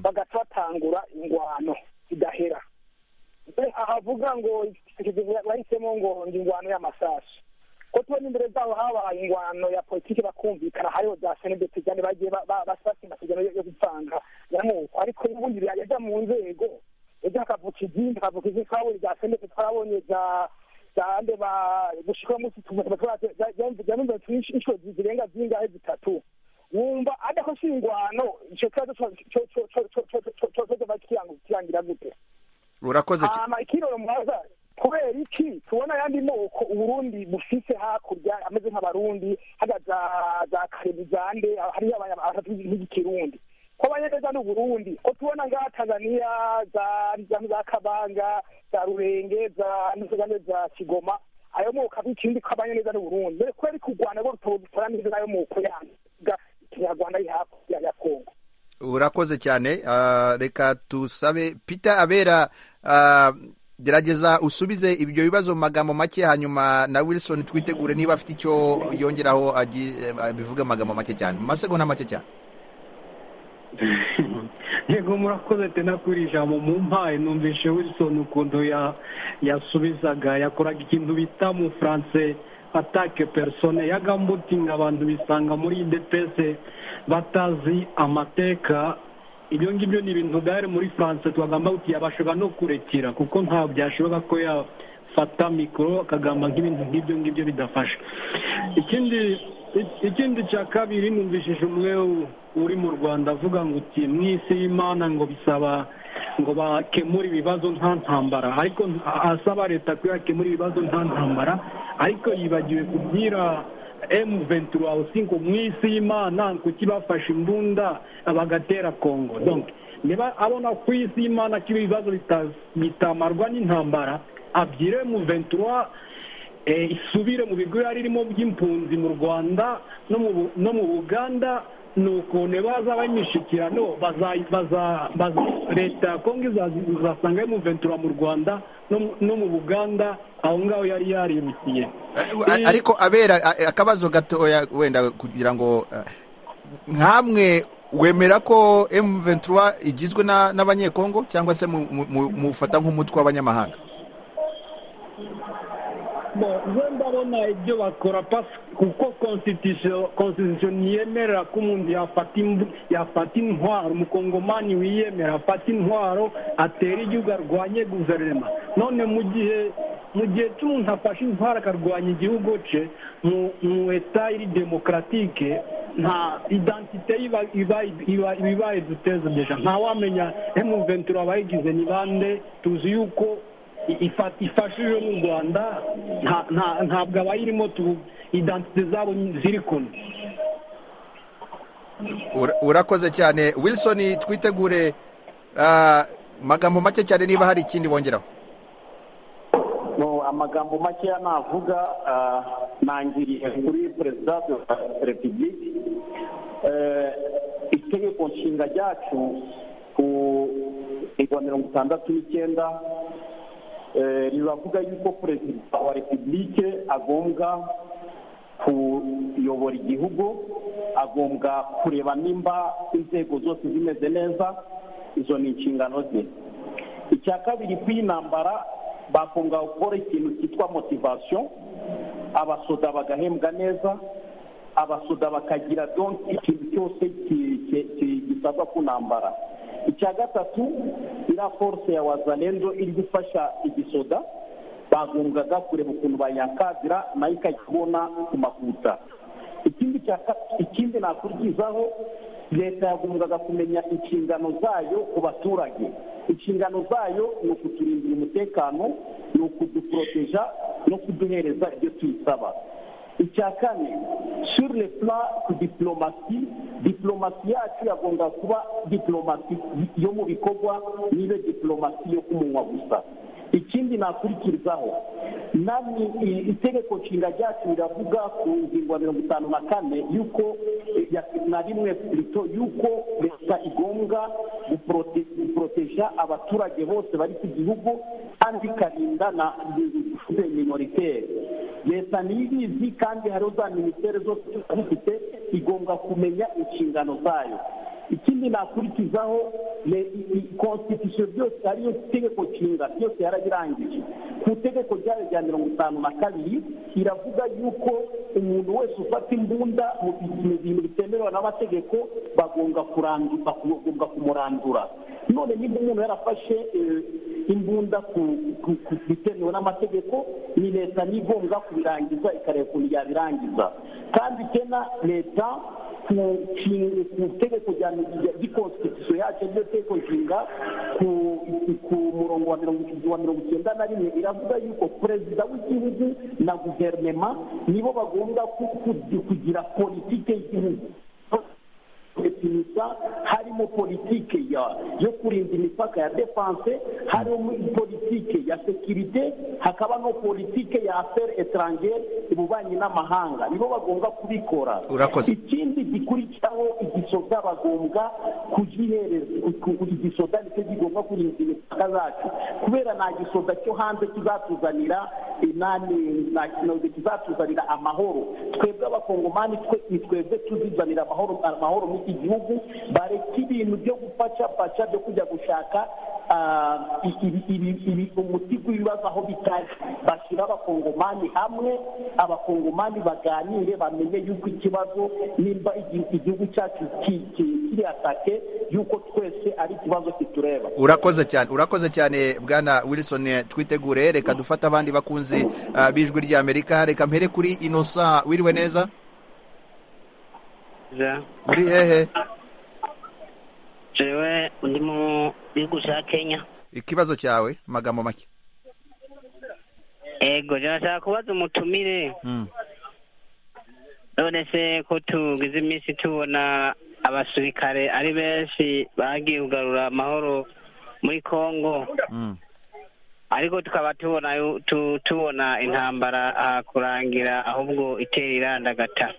bagahita batangura ingwano zidahera Mbe ahavuga ngo bahisemo ngo ngo ingwano y'amasasu ko tubona imbere zabo habaye ingwano ya politiki bakumvikana hariho za senegeti kandi bagiye ba- ba- basi basinda kugira yo yo gutanga yamoko ariko ubundi yajya mu nzego yajya akavuka izindi akavuka izindi twabonye za senegeti twabonye za zande ba gushika munsi tumwe inshuro zirenga zingahe zitatu wumva adakosa ingwano icyo kibazo cyo kirangira gute urakoze cyane hama ikiroro mwaza kubera iki tubona ayandi moko uburundi bufise hakurya ameze nk'abarundi haga za za karebu zande hariyo abantu nk'ikirundi ko abanyeneza n'uburundi ko tubona ngaha tanzaniya za za za kabanga za rurenge za n'izigane za kigoma ayo moko avuga ikindi ko abanyeneza n'uburundi mbere kubera ko u rwanda rwo rutora neza n'ayo moko yanga ikinyarwanda ari hakurya ya kongo urakoze cyane Ah, reka tusabe peter abera ah, gerageza usubize ibyo bibazo mu magambo make hanyuma na wilson twitegure niba afite icyo yongeraho agi- abivuge mu magambo make cyane mu masegonda make cyane yego murakoze tena kuri iri jambo mu mpaye numvishe wilson ukuntu ya yasubizaga yakoraga ikintu bita mu furanse atake persone yagambutinga abantu bisanga muri idepese batazi amateka ibyo ngibyo ni ibintu byari muri furanse twagamba kuti yabashaga no kurekera kuko nta byashoboka ko yafata mikoro akagamba nk'ibintu nk'ibyo ngibyo bidafasha ikindi ikindi cya kabiri numvishije umwe u- uri mu rwanda avuga ngo uti mu isi y'imana ngo bisaba ngo bakemure ibibazo nta ntambara ariko nta- asaba leta ko yakemura ibibazo nta ntambara ariko yibagiwe kubwira emu ventura hawusi ngo mu isi y'imana kuki bafashe imbunda bagatera kongo donc niba abona ku isi y'imana ko ibibazo bita- bitamarwa n'intambara abyire mu ventura eh, isubire mu bigo yari irimo by'impunzi mu rwanda no mu Bu- no mu buganda ni ukuntu baza b'imishyikirano baza- baza- baza- leta ya kongo izazi- izasanga imuventura mu rwanda no mu- no mu buganda aho ngaho yari yarirukiye A- ariko abera a- akabazo gatoya wenda kugira ngo eh, nkamwe wemera ko M23 igizwe na- n'abanyekongo cyangwa se mu- mu- mu- mufata nk'umutwe w'abanyamahanga bo nze ndabona ibyo bakora pas- kuko constitution constitution ntiyemerera ko umuntu yafata imbu- yafata intwaro umukongomani wiyemera afata intwaro atera igihugu arwanye guverinoma none mu gihe mu gihe cy'umuntu afashe intwaro akarwanya igihugu cye mu mu eta iri demokaratike nta identite iba iba iba iba ibaye duteze deja nta wamenya emu ventura abayigize ni bande tuzi yuko i- ifa- ifashije n'u rwanda nta- nta- ntabwo abayirimo tu identite zabo ziri kumwe Ura- urakoze cyane wilson twitegure ah, magambo make cyane niba hari ikindi wongeraho No, amagambo makeya navuga ah, nangiriye kuri perezida wa repubulika Eh, itegeko nshinga ryacu ku igwa mirongo itandatu n'icyenda eh, riravuga yuko perezida wa repubulike agombwa kuyobora igihugu agombwa kureba nimba inzego zose zimeze neza izo ni inshingano ze icya kabiri ku y'intambara bakunga gukora ikintu cyitwa motivasiyo abasoda bagahembwa neza abasoda bakagira donki ikintu cyose ki- ki- ki- gisabwa ku ntambara icya gatatu iriya force ya wazalendo iri gufasha igisoda bagombwaga kureba ukuntu bayakadira nayo ikajya ibona ku makuta ikindi cya ka- ikindi nakurikizaho leta yagombwaga kumenya inshingano zayo ku baturage inshingano zayo ni ukuturindira umutekano ni ukuduporoteja no kuduhereza ibyo tuyisaba icya kane sur le plan ku diplomasi diplomasi yacu yagomba kuba diplomasi yo mu bikorwa nibe diplomasi yo kumunwa gusa ikindi nakurikizaho namwe i- itegeko nshinga ryacu riravuga ku ngingo ya mirongo itanu na kane yuko eh, ya- na rimwe plito yuko leta igombwa guporote- guporoteja abaturage bose bari ku gihugu kandi ikarinda na minoritere leta niyo ibizi kandi hariho za minisiteri zose zifite igomba kumenya inshingano zayo ikindi nakurikizaho ni konstitusiyo byose ariyo tegeko nshinga byose yarabirangije ku itegeko ryayo rya mirongo itanu na kabiri iravuga yuko umuntu wese ufata imbunda mu bintu- bintu bitemewe n'amategeko bagomba kurandu- bagomba kumurandura none niba umuntu yarafashe eh, imbunda ku- ku ku bitemewe n'amategeko ni leta niyo igomba kubirangiza ikareba ukuntu yabirangiza kandi kena leta ku nshinga ku itegeko rya gikonstitusiyo yacu ryo tegeko nshinga ku ku murongo wa mirongo wa mirongo icyenda na rimwe iravuga yuko perezida w'igihugu na guverinoma nibo bagomba ku- ku- kugira politike y'igihugu definisa harimo politike ya yo kurinda imipaka ya defanse harimo politike ya sekirite hakaba no politike ya afere etarangere ububanyi n'amahanga nibo bagomba kubikora Urakoze. ikindi gikurikiraho igisoda bagombwa kugihereza ku- ku- igisoda nicyo kigomba kurinda imipaka zacu kubera nta gisoda cyo hanze kizatuzanira inani nta kinoze kizatuzanira amahoro twebwe abakongomani twe ni twebwe tuzizanira amahoro amahoro muri iki gihugu bareke ibintu byo gupacapaca byo kujya gushaka ah, ibi- ibi- ibi- umuti w'ibibazo aho bitari bashyira abakongomani hamwe abakongomani baganire bamenye yuko ikibazo nimba igi- igihugu cyacu ki- ki- kiri atake yuko twese ari ikibazo kitureba urakoze cyane urakoze cyane bwana wilson twitegure reka dufate abandi bakunzi ah, b'ijwi ry'amerika reka mpere kuri inosa wiriwe neza muri hehe jewe ndi mu gihugu cya kenya ikibazo cyawe magambo make ego nashaka kubaza umutumire Mm. none se ko tugize iminsi tubona abasirikare ari benshi bagiye kugarura amahoro muri kongo Mm. ariko tukaba tubona yu- tu- tubona intambara aha kurangira ahubwo itera irandagata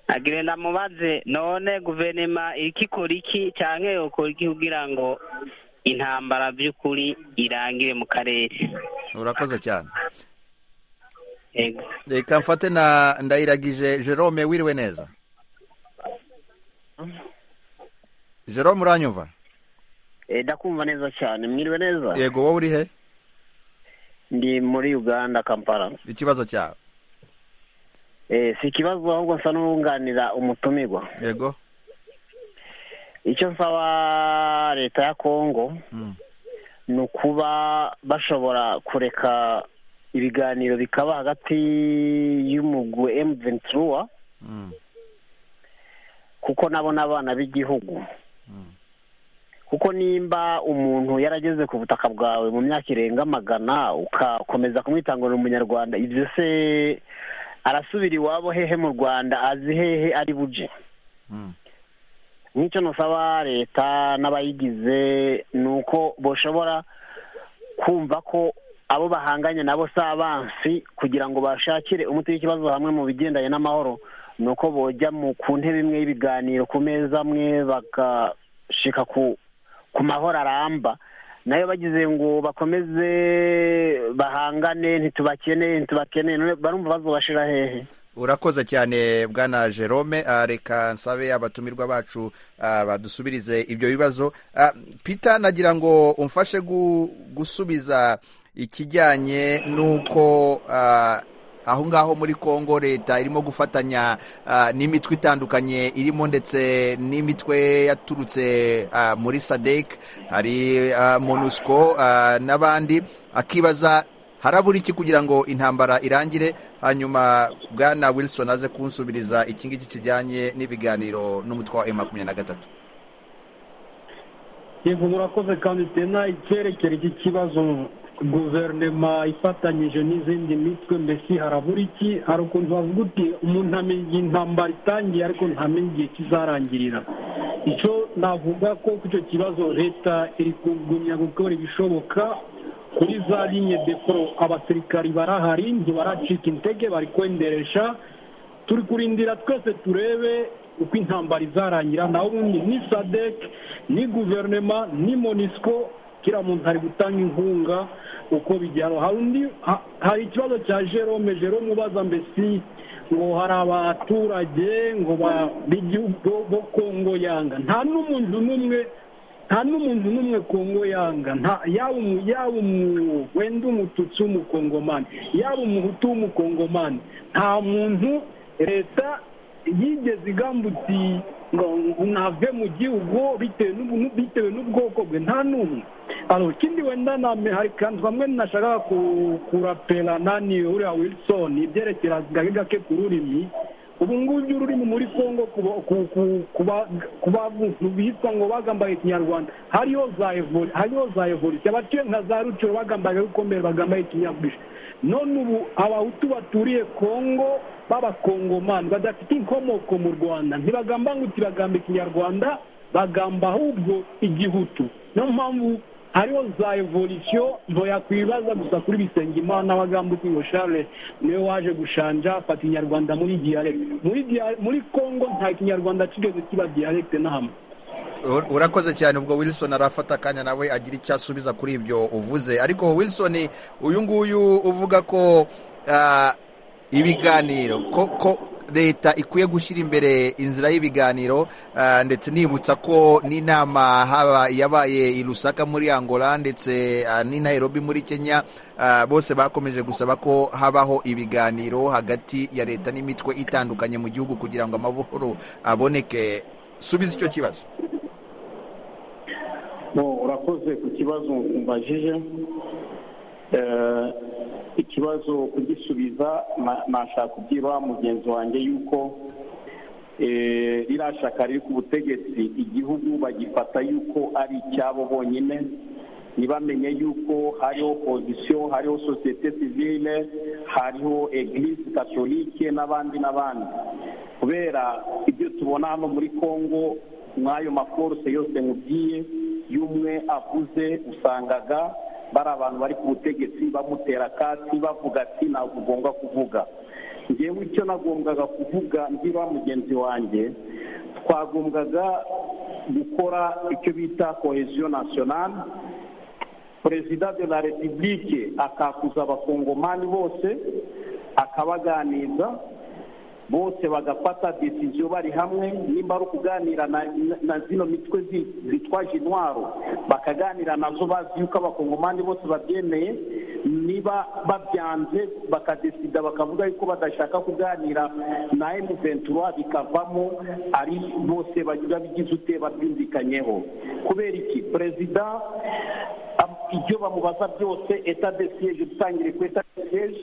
agire ndamubaze none guverinoma iriko ikora iki canke yokora iki kugira ngo intambara vy'ukuri irangire mu karere urakoze cyane ego reka mfate na ndayiragije jerome wiriwe neza jerome uranyumva Eh, ndakumva neza cyane mwiriwe neza yego wowe uri he ndi muri uganda kampala ikibazo cyawe Eh, si ikibazo ahubwo nsa n'uwunganira umutumirwa yego icyo nsaba leta ya kongo Mm. ni ukuba bashobora kureka ibiganiro bikaba hagati y'umugwe emuventiruwa Mm. kuko nabo n'abana b'igihugu Mm. kuko nimba umuntu yarageze ku butaka bwawe mu myaka irenga magana ukakomeza kumwitangurira umunyarwanda ibyo se arasubira iwabo hehe mu rwanda azi hehe ari buje Mm. nk'icyo nusaba leta n'abayigize ni uko bashobora kumva ko abo bahanganye nabo si abansi kugira ngo bashakire umuti w'ikibazo hamwe mu bigendanye n'amahoro ni uko bojya mu ku ntebe imwe y'ibiganiro ku meza amwe bagashika ku ku mahoro aramba nayo bagize ngo bakomeze bahangane ntitubakeneye ntitubakeneye none barumva bazobashira hehe urakoze cyane bwana jerome Ah, reka nsabe abatumirwa bacu ah, badusubirize ibyo bibazo Ah, peter nagira ngo umfashe gu- gusubiza ikijyanye n'uko ah, aho ngaho muri kongo leta irimo gufatanya ah, n'imitwe itandukanye irimo ndetse n'imitwe yaturutse ah, muri sadek hari ah, monusco ah, n'abandi akibaza harabura iki kugira ngo intambara irangire hanyuma bwana wilson aze kunsubiriza iki ngiki kijyanye n'ibiganiro n'umutwe wa emu makumyabiri na gatatu yego murakoze kandi tena icyerekere cy'ikibazo guverinoma ifatanyije n'izindi mitwe mbese harabura iki hari ukuntu bavuga uti umuntu amenya igihe intambara itangiye ariko ntamenya igihe kizarangirira icyo navuga ko ku icyo kibazo leta iri kugumya gukora ibishoboka kuri za linye deporo abasirikari barahari ntibaracika intege bari kwenderesha turi kurindira twese turebe uko intambara izarangira naho ubundi ni sadek ni guverinoma ni monisco kiriya muntu ari gutanga inkunga uko bijyana hari undi ha- hari ikibazo cya jerome jerome ubaza mbesi ngo hari abaturage ngo ba- b'igihugu bo- bo kongo yanga nta n'umuntu n'umwe nta n'umuntu n'umwe kongo yanga nta yaba umu- yaba umu- wenda umututsi w'umukongomani yaba umuhutu w'umukongomani nta muntu leta yigeze igambutiye ngo nave mu gihugu bitewe n'ubu- bitewe n'ubwoko bwe nta n'umwe Alo, ikindi wenda name hari kandi bamwe nashaka ku- kurapera nani uriya wilson ibyerekera gake gake ku rurimi ubu ngubu ururimi muri kongo kuba- ku- ku- kuba- ku bantu bita ngo bagambaye ikinyarwanda hariho za evoli hariho za evolisiyo abatuye nka za rucuro bagambaye gukomera bagambaye ikinyabwishyu none ubu abahutu baturiye kongo b'abakongomani badafite inkomoko mu rwanda ntibagamba ngo uti bagamba ikinyarwanda bagamba ahubwo igihutu niyo mpamvu hariho za evolisiyo yakwibaza gusa kuri bisengimana bagamba uti ngo share niwe waje gushanja afata inyarwanda muri diyalegite muri dia- muri kongo nta kinyarwanda kigeze kiba diyalegite na hamwe Ur- urakoze cyane ubwo wilson arafata akanya nawe agira icyo asubiza kuri ibyo uvuze ariko wilson uyu nguyu uvuga ko ah, ibiganiro ko ko leta ikwiye gushyira imbere inzira y'ibiganiro ah, ndetse nibutsa ko n'inama haba yabaye i Lusaka muri Angola ndetse ah, n'i Nairobi muri Kenya ah, bose bakomeje gusaba ko habaho ibiganiro hagati ya leta n'imitwe itandukanye mu gihugu kugira ngo amahoro aboneke subiza icyo kibazo Bo, urakoze ku kibazo mbajije Eh, ikibazo kugisubiza na- nashaka kubwira mugenzi wanjye yuko eh, ririya shyaka riri ku butegetsi igihugu bagifata yuko ari icyabo bonyine ntibamenye yuko hariho pozisiyo hariho sosiyete sivile hariho eglise katolike n'abandi n'abandi kubera ibyo tubona hano muri kongo nk'ayo maforuse yose nkubwiye y'umwe avuze usangaga bari abantu bari ku butegetsi bamutera akatsi bavuga ati ntabwo ugomba kuvuga ngewe icyo nagombwaga kuvuga ndira mugenzi wanjye twagombwaga gukora icyo bita kohesiyo nasiyonali perezida de la repubulike akakuza abakongomani bose akabaganiza bose bagafata decision bari hamwe nimba ari ukuganira na, na, na zino mitwe zi- zitwaje intwaro bakaganira nazo bazi yuko abakongomani bose babyemeye niba babyanze bakadesida bakavuga yuko badashaka kuganira na M23 bikavamo ari bose bagira bigize ute babyumvikanyeho kubera iki perezida am- ibyo bamubaza byose etat de siege dutangire ku etat de siege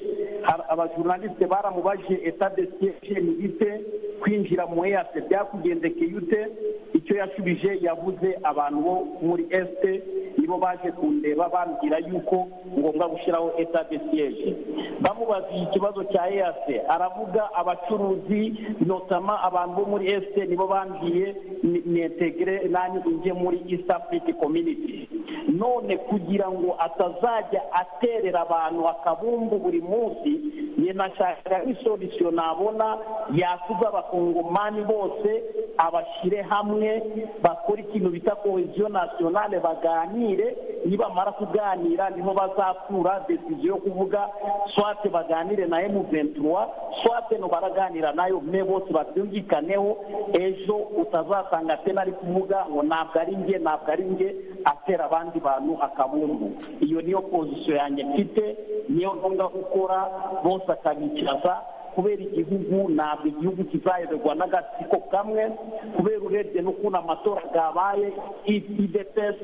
har- abajurnaliste baramubajije etat de siege ni ite kwinjira mu eyase byakugendekeye ute icyo yashubije yavuze abantu bo muri este nibo baje kundeba bambwira yuko ngombwa gushyiraho etat de siege bamubaza ikibazo cya eyase aravuga abacuruzi notama abantu bo muri este nibo bambwiye ni- nintegere nani inge muri east africa community none kugira ngo atazajya aterera abantu akabumbu buri munsi ni nashaka isolisiyo nabona yasize abakongomani bose abashyire hamwe bakore ikintu bita koheziyo nasiyonale baganire nibamara kuganira niho bazakura desiziyo yo kuvuga swate baganire na emu ventura swate no baraganira nayo mwe bose babyumvikaneho ejo utazasanga atena ari kuvuga ngo ntabwo ari nge ntabwo ari nge atera abandi bantu akabumbu iyo niyo pozisiyo yanjye mfite niyo ngombwa gukora bose akabicaza kubera igihugu ntabwo igihugu kizayoborwa n'agatsiko kamwe kubera urebye n'ukuntu amatora yabaye idps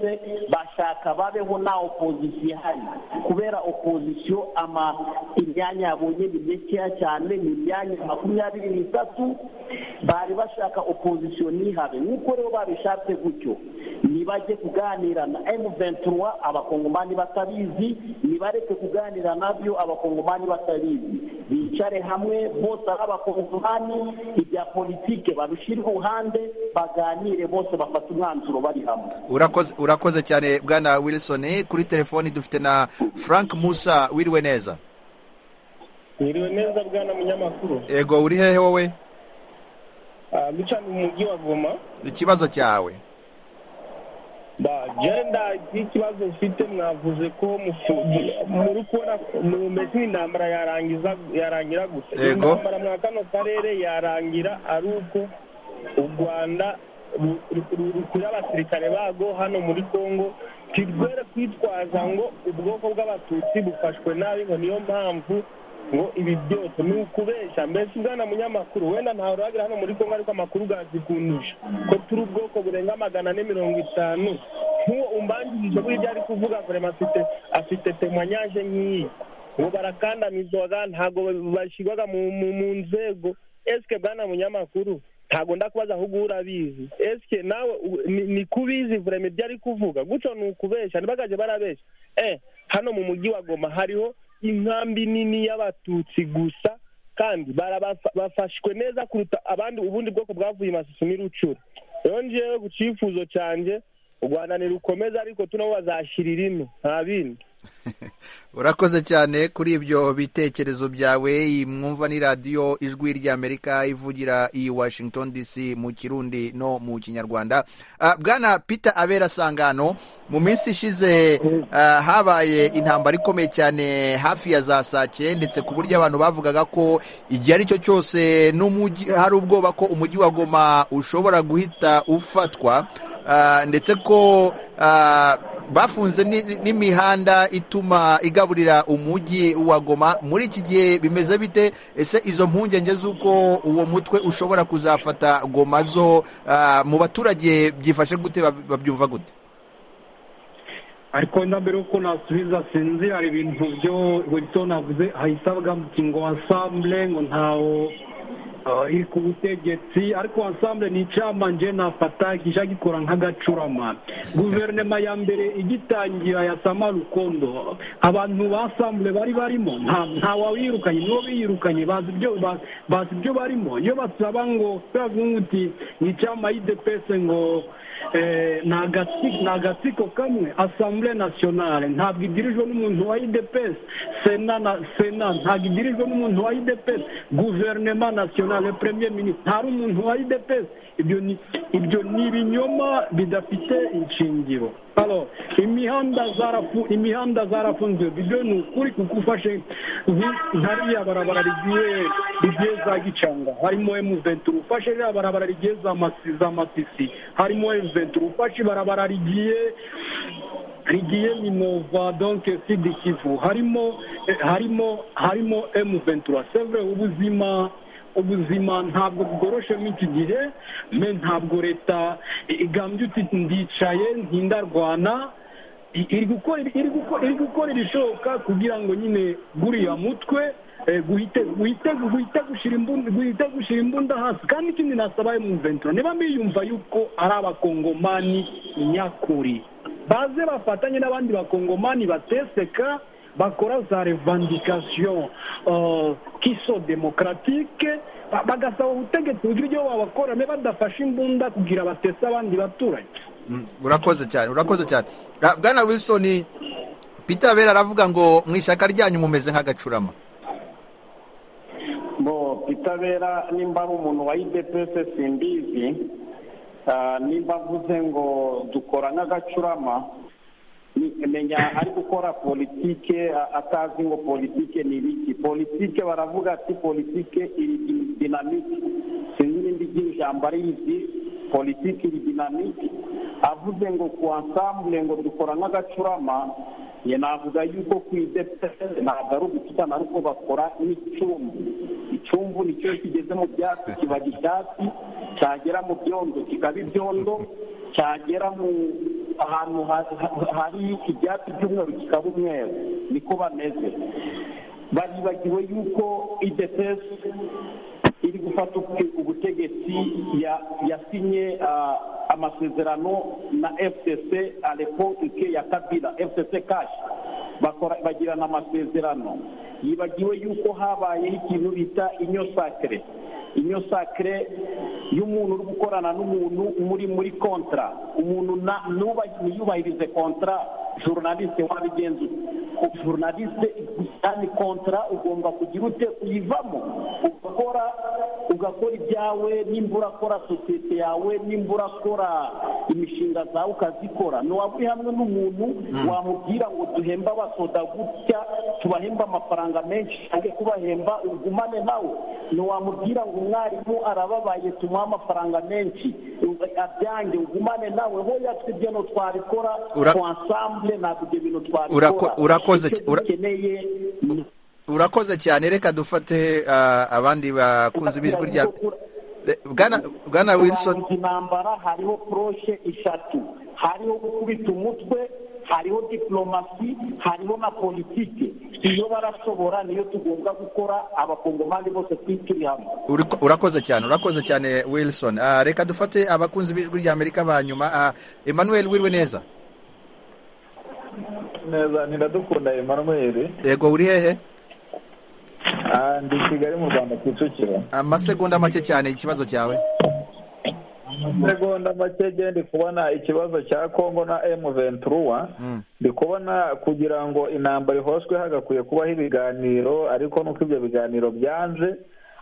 bashaka babeho nta opozisiyo ihari kubera opozisiyo ama imyanya yabonye ni mikeya cyane ni imyanya makumyabiri n'itatu bari bashaka opozisiyo ntihabe nk'uko rero babishatse gutyo nibajye kuganira na M23 abakongomani batabizi nibareke kuganira nabyo abakongomani batabizi bicare hamwe bose ari abakongomani ibya politike babishyire iruhande baganire bose bafate umwanzuro bari hamwe urakoze urakoze cyane bwana wilson kuri telefoni dufite na frank musa wiriwe neza mwiriwe neza bwana munyamakuru ego uri hehe wowe Ah, guca mu mujyi wa goma ikibazo cyawe ba jenda ikibazo mfite mwavuze ko mufu- muri kubona mumeze nk'intambara yarangiza yarangira gusa Yego. intambara mwa kano karere yarangira ari uko u rwanda ru- ru- ru- rukura abasirikare bago hano muri congo kirwere kwitwaza ngo ubwoko bw'abatutsi bufashwe nabi ngo niyo mpamvu ngo ibi byose ni ukubeshya mbese ubwana munyamakuru wenda ntawe uragira hano muri congo ariko amakuru gazikundusha ko turi ubwoko burenga magana ane mirongo itanu nk'uwo umbanjirije burya ari kuvuga vrema afite afite temanyaje nk'iyi ngo barakandamizwaga ntabwo bashyirwaga mu mu- mu nzego esike bwana munyamakuru ntabwo ndakubaza ahubwo urabizi esike nawe u- ni- ni kubizi vrema ibyo ari kuvuga gutyo ni ukubeshya ntibagaje barabeshya eh hano mu mujyi wa goma hariho inkambi nini y'abatutsi gusa kandi barabafa- bafashwe neza kuruta abandi ubundi bwoko bwavuye i masusu n'irucura rero ngewe ku cyifuzo cyanjye u rwanda ntirukomeza ariko tuno bazashyirira ino nta bindi urakoze cyane kuri ibyo bitekerezo byawe iyi mwumva ni radiyo ijwi ry'amerika ivugira i washington dc mu kirundi no mu kinyarwanda Ah, bwana peter abera sangano mu minsi ishize ah, habaye intambara ikomeye cyane hafi ya za saa ndetse ku buryo abantu bavugaga ko igihe ari cyo cyose n'umujyi hari ubwoba ko umujyi wa goma ushobora guhita ufatwa Ah, ndetse ko ah, bafunze ni- n'imihanda ituma igaburira umujyi wa goma muri iki gihe bimeze bite ese izo mpungenge z'uko uwo mutwe ushobora kuzafata goma zo ah, mu baturage byifashe gute bab- babyumva gute ariko wenda mbere yuko nasubiza sinzi hari ibintu byo wilson avuze ahita avuga ati ngo ansambure ngo ntawo ah, iri ku butegetsi ariko ansambure ni icamanje nafata kija gikora nk'agacurama guverinoma ya mbere igitangira ya sama rukondo abantu basambure bari barimo nta nta wabirukanye nibo biyirukanye bazi ibyo ba- bazi ibyo barimo iyo basaba ngo bavuga uti ni icama y'idepese ngo eh, ni agati- ni agatsiko kamwe asambure nasiyonale ntabwo igirijwe n'umuntu wa idepesi sena na sena ntabwo igirijwe n'umuntu wa idepesi guverinema nasiyonale premier minisitiri ntari umuntu wa idepesi ibyo ni ibyo ni ibinyoma bidafite inshingiro Alo, imihanda zarafu imihanda zarafunzwe byo ni ukuri kuko ufashe nk- hariya barabara rigiye rigiye za gicanga harimo M23 ufashe ririya barabara rigiye za masi za matisi harimo M23 ufashe barabara rigiye rigiye minova donc sud kivu harimo eh, harimo harimo M23 c'est vrai ubuzima ubuzima ntabwo bworoshe muri iki gihe me ntabwo leta igambye uti ndicaye ntindarwana i- iri gukora iri gukora iri gukora irishoboka kugira ngo nyine guriya mutwe eh, guhite guhite guhite gushira imbunda guhite gushira imbunda hasi kandi ikindi nasaba emuventura niba mwiyumva yuko ari abakongomani nyakuri baze bafatanye n'abandi bakongomani bateseka bakora za revandikasiyo kiso demokaratike ba- bagasaba ubutegetsi bugira ibyo babakorane badafashe imbunda kugira batese abandi baturanyi Mm, urakoze cyane urakoze cyane Bwa- bwana wilson peter bera aravuga ngo mu ishyaka ryanyu mumeze nk'agacurama bo pitabera nimba ari umuntu wa idepese simbizi ah, nimba avuze ngo dukora nk'agacurama ni- menya ari gukora politike a- atazi ngo politike ni ibiki politike baravuga ati politike iri di- dinamike sinzi n'indi ry'iri jambo arizi politike iri dinamike avuze ngo ku ansambure ngo dukora nk'agacurama njye navuga yuko ku idepese ntabwo ari ugutana ariko bakora n'icumbi icumbu nicyo kigeze mu byatsi kiba icyatsi cyagera mu byondo kikaba ibyondo cyagera mu ahantu ha- ha- hari ibyatsi by'umweru kikaba umweru niko bameze baribagiwe yuko idepesi iri gufata ubu- ubutegetsi ya- yasinye ah, amasezerano na fcc alepoke ya kabila fcc kashi bakora bagirana amasezerano yibagiwe yuko habayeho ikintu bita inyo sakire inyo sakire y'umuntu uri gukorana n'umuntu muri muri kontra umuntu na- nuba- ntiyubahirize kontra journaliste wabigenza ute journaliste kandi kontra ugomba kugira ute uyivamo ugakora ugakora ibyawe nimba urakora sosiyete yawe nimba urakora imishinga zawe ukazikora ntiwaba uri hamwe n'umuntu wamubwira ngo duhembe abasoda gutya tubahembe amafaranga menshi cyangwa kubahemba ugumane nawe ntiwamubwira ngo umwarimu arababaye tumuhe amafaranga menshi abyange ugumane nawe hoya twibyo no twabikora Ura- twansambure ntabwo ibyo bintu Urako- twabikora urakoze Icyo cy- ura- dukeneye ni- urakoze cyane reka dufate ah, abandi bakunzi b'ijwi rya Eh, bwana bwana wilson kurangiza intambara hariho poroshe eshatu hariho gukubita umutwe hariho diplomasi hariho na politike iyo barashobora niyo tugomba gukora abakongomani bose turi turi hamwe Uriko- urakoze cyane urakoze cyane wilson Ah, reka dufate abakunzi b'ijwi rya amerika ba nyuma Ah, emmanuel wiriwe neza neza ntiradukunda emanuweli yego uri hehe Ah, ndi i kigali mu rwanda ku kicukiro amasegonda make cyane ikibazo cyawe segonda make genda ndi kubona ikibazo cya kongo na emu venturuwa Mm. ndi kubona kugira ngo intambara ihoshwe hagakwiye kubaho ibiganiro ariko nuko ibyo biganiro byanze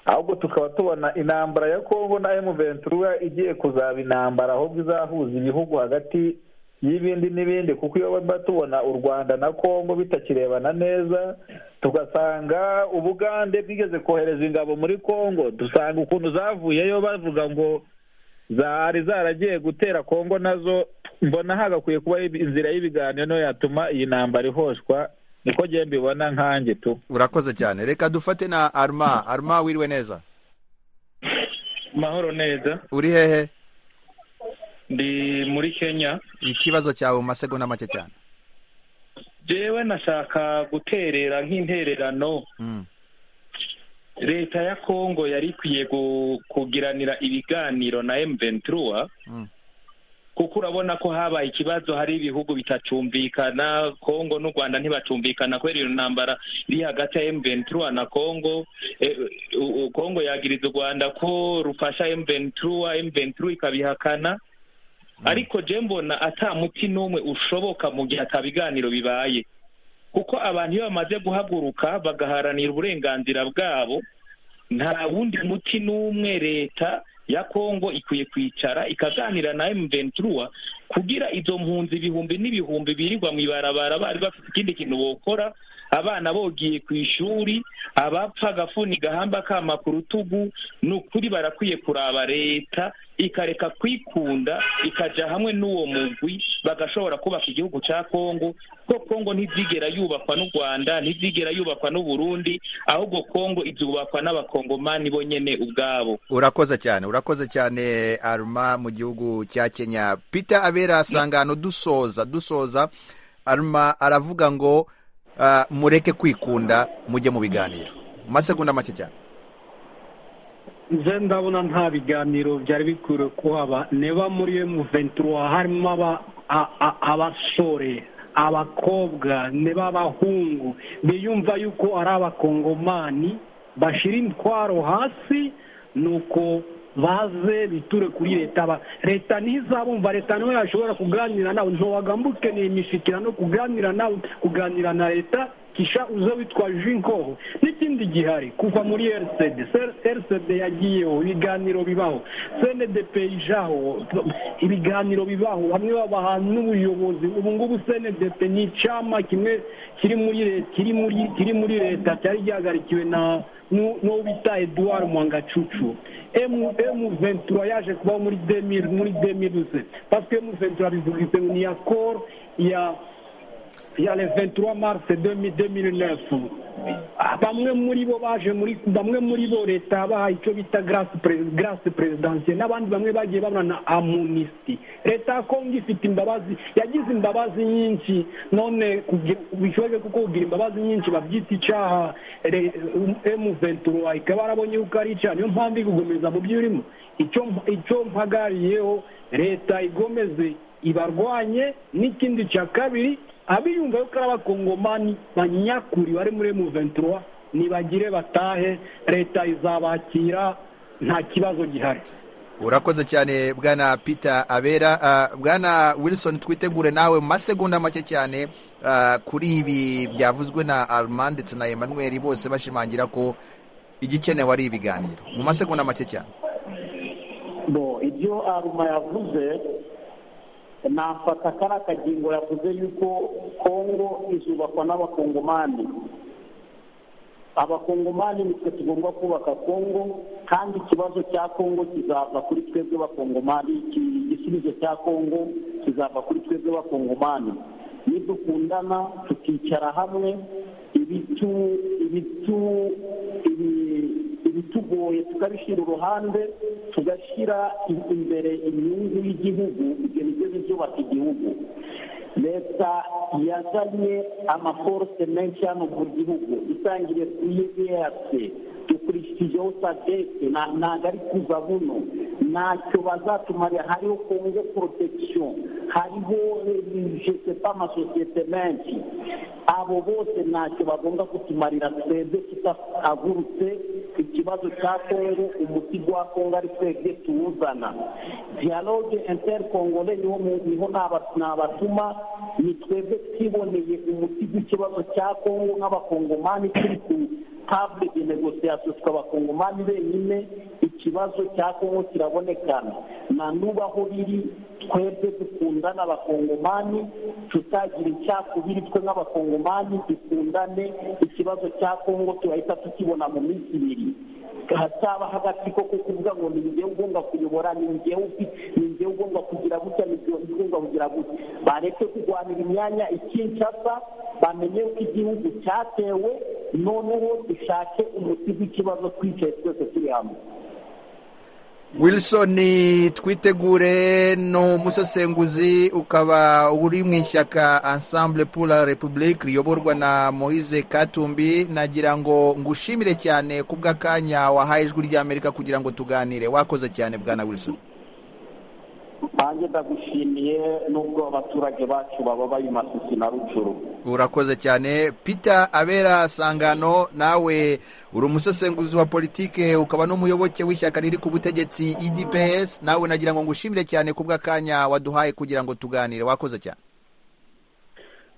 ahubwo tukaba tubona intambara ya kongo na emu venturuwa igiye kuzaba intambara ahubwo izahuza ibihugu hagati y'ibindi n'ibindi kuko iyo baba tubona u rwanda na kongo bitakirebana neza tugasanga ubugande bwigeze kohereza ingabo muri kongo dusanga ukuntu zavuyeyo bavuga ngo zari zaragiye gutera kongo nazo mbona hagakwiye kuba inzira y'ibiganiro niyo yatuma iyi ntambara ihoshwa niko ngiye mbibona nkanjye tu urakoze cyane reka dufate na arma arma wiriwe neza mahoro neza uri hehe ndi muri kenya ikibazo cyawe mu masegonda make cyane jewe nashaka guterera nk'intererano Mm. leta ya kongo yari ikwiye gu- kugiranira ibiganiro na m23 Mm. kuko urabona ko habaye ikibazo hari ibihugu bitacumbikana kongo n'u rwanda ntibacumbikana kubera iyo ntambara iri hagati ya m23 na kongo Eh, u- u- kongo yagiriza u rwanda ko rufasha m23 m23 ikabihakana ariko je mbona ata muti n'umwe ushoboka mu gihe ata biganiro bibaye kuko abantu iyo bamaze guhaguruka bagaharanira uburenganzira bwabo nta wundi muti n'umwe leta ya kongo ikwiye kwicara ikaganira na m ventura kugira izo mpunzi ibihumbi n'ibihumbi birirwa mu ibarabara bari bafite ikindi kintu bokora abana bogiye ku ishuri abapfa agafuni gahamba akama ku rutugu ni ukuri barakwiye kuraba leta ikareka kwikunda ikaja hamwe n'uwo mugwi bagashobora kubaka igihugu cya kongo ko kongo ntizigera yubakwa n'u rwanda ntizigera yubakwa n'u burundi ahubwo kongo izubakwa n'abakongomani bo nyene ubwabo urakoze cyane urakoze cyane aruma mu gihugu cya kenya peter abera asangano dusoza dusoza aruma aravuga ngo ah, mureke kwikunda mujye mu biganiro mu masegonda make cyane nze ndabona nta biganiro byari bikwiriye kuhaba niba muri iyo muventura harimo aba- a- a- abasore abakobwa niba abahungu biyumva yuko ari abakongomani bashyira intwaro hasi nuko baze biture kuri leta ba- leta ntizabumva leta niyo yashobora kuganira nawe ntiwagambuke ni imishyikira no kuganira nawe kuganira na leta kisha uze witwaje inkoho n'ikindi gihari kuva muri rcd rcd yagiyeho ibiganiro bibaho cndp ijaho ibiganiro bibaho bamwe babaha n'ubuyobozi ubu ngubu cndp ni icyama kimwe kiri muri leta kiri muri kiri muri leta cyari gihagarikiwe na nu- n'uwo bita eduard mwangacucu emu emu ventura yaje kubaho muri demiri muri demirize pasike emu ventura bivuga ngo ni ya koro ya ya le 23 mars 2009 Ah, bamwe muri bo baje muri bamwe muri bo leta yabahaye icyo bita grâce pre- grâce présidentielle n'abandi bamwe bagiye babona na amunisti leta ya kongo ifite imbabazi yagize imbabazi nyinshi none kugira- bishoboke kuko kugira imbabazi nyinshi babyita icyaha re- emu ventura ikaba yarabonye yuko ari icyaha niyo mpamvu iri gukomeza mu byo irimo icyo icyo mpagariyeho leta igomeze ibarwanye n'ikindi cya kabiri abiyumva yuko ari abakongomani banyakuri bari muri M23 nibagire batahe leta izabakira nta kibazo gihari urakoze cyane bwana peter abera Ah, bwana wilson twitegure nawe mu masegonda make cyane ah, kuri ibi byavuzwe na arma ndetse na emmanuel bose bashimangira ko igikenewe ari ibiganiro mu masegonda make cyane bo ibyo aruma yavuze nafata kari akagingo yavuze yuko kongo izubakwa n'abakongomani abakongomani nitwe tugomba kubaka kongo kandi ikibazo cya kongo kizava kuri twebwe bakongomani iki- igisubizo cya kongo kizava kuri twebwe bakongomani nidukundana tukicara hamwe ibitu ibitu ibi- ibitugoye tukabishyira uruhande tugashyira i- imbere inyungu y'igihugu ibyo nibyo bizubaka igihugu leta yazanye amaforuse menshi hano mu gihugu itangiriye ku yueyase dukurikijeho sadeke na- ntabwo ari kuza buno ntacyo bazatumarira hariho kongo protection hariho jesepa amasosiyete menshi abo bose ntacyo bagomba kutumarira twebwe tutahagurutse ikibazo cya kongo umuti wa kongo ari twebwe tuwuzana dialogue intercongole niho mu- niho naba- nabatuma ni twebwe twiboneye umuti w'ikibazo cya kongo nk'abakongomani turi ku table de negociation tw'abakongomani benyine ikibazo cya kongo kirabonekana na nuba aho biri twebwe dukundana abakongomani tutagira icyakubiri twe nk'abakongomani dukundane ikibazo cya kongo turahita tukibona mu minsi ibiri hataba hagati ko kuvuga ngo ni njyewe ugomba kuyobora ni njyewe ufi- ni njyewe ugomba kugira gutya ni njyewe ugomba kugira gutya bareke kurwanira imyanya ikinshasa bamenye ko igihugu cyatewe noneho dushake umuti w'ikibazo twicaye twese turi hamwe wilson twitegure ni umusesenguzi ukaba uri mu ishyaka ensemble pour la republique riyoborwa na moise katumbi nagira ngo ngushimire cyane ku bw'akanya wahaye ijwi ry'amerika kugira ngo tuganire wakoze cyane bwana wilson nanjye ndagushimiye n'ubwo abaturage bacu baba bari masisi na rucuru urakoze cyane peter abera sangano nawe uri umusesenguzi wa politike ukaba n'umuyoboke w'ishyaka riri ku butegetsi idps nawe nagira ngo ngushimire cyane ku bw'akanya waduhaye kugira ngo tuganire wakoze cyane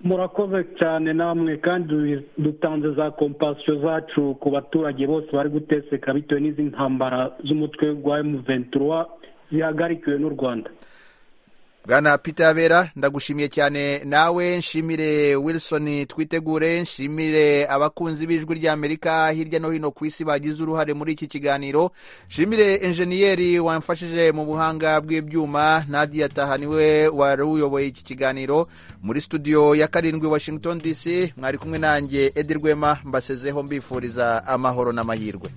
murakoze cyane namwe kandi dutanze za kompasiyo zacu ku baturage bose bari guteseka bitewe n'izi ntambara z'umutwe wa M23 zihagarikiwe n'u rwanda bwana peter yabera ndagushimiye cyane nawe nshimire wilson twitegure nshimire abakunzi b'ijwi ry'amerika hirya no hino ku isi bagize uruhare muri iki kiganiro nshimire enjeniyeri wamfashije mu buhanga bw'ibyuma nadia taha niwe wari uyoboye iki kiganiro muri studio ya karindwi washington dc mwari kumwe nanjye edi rwema mbasezeho mbifuriza amahoro n'amahirwe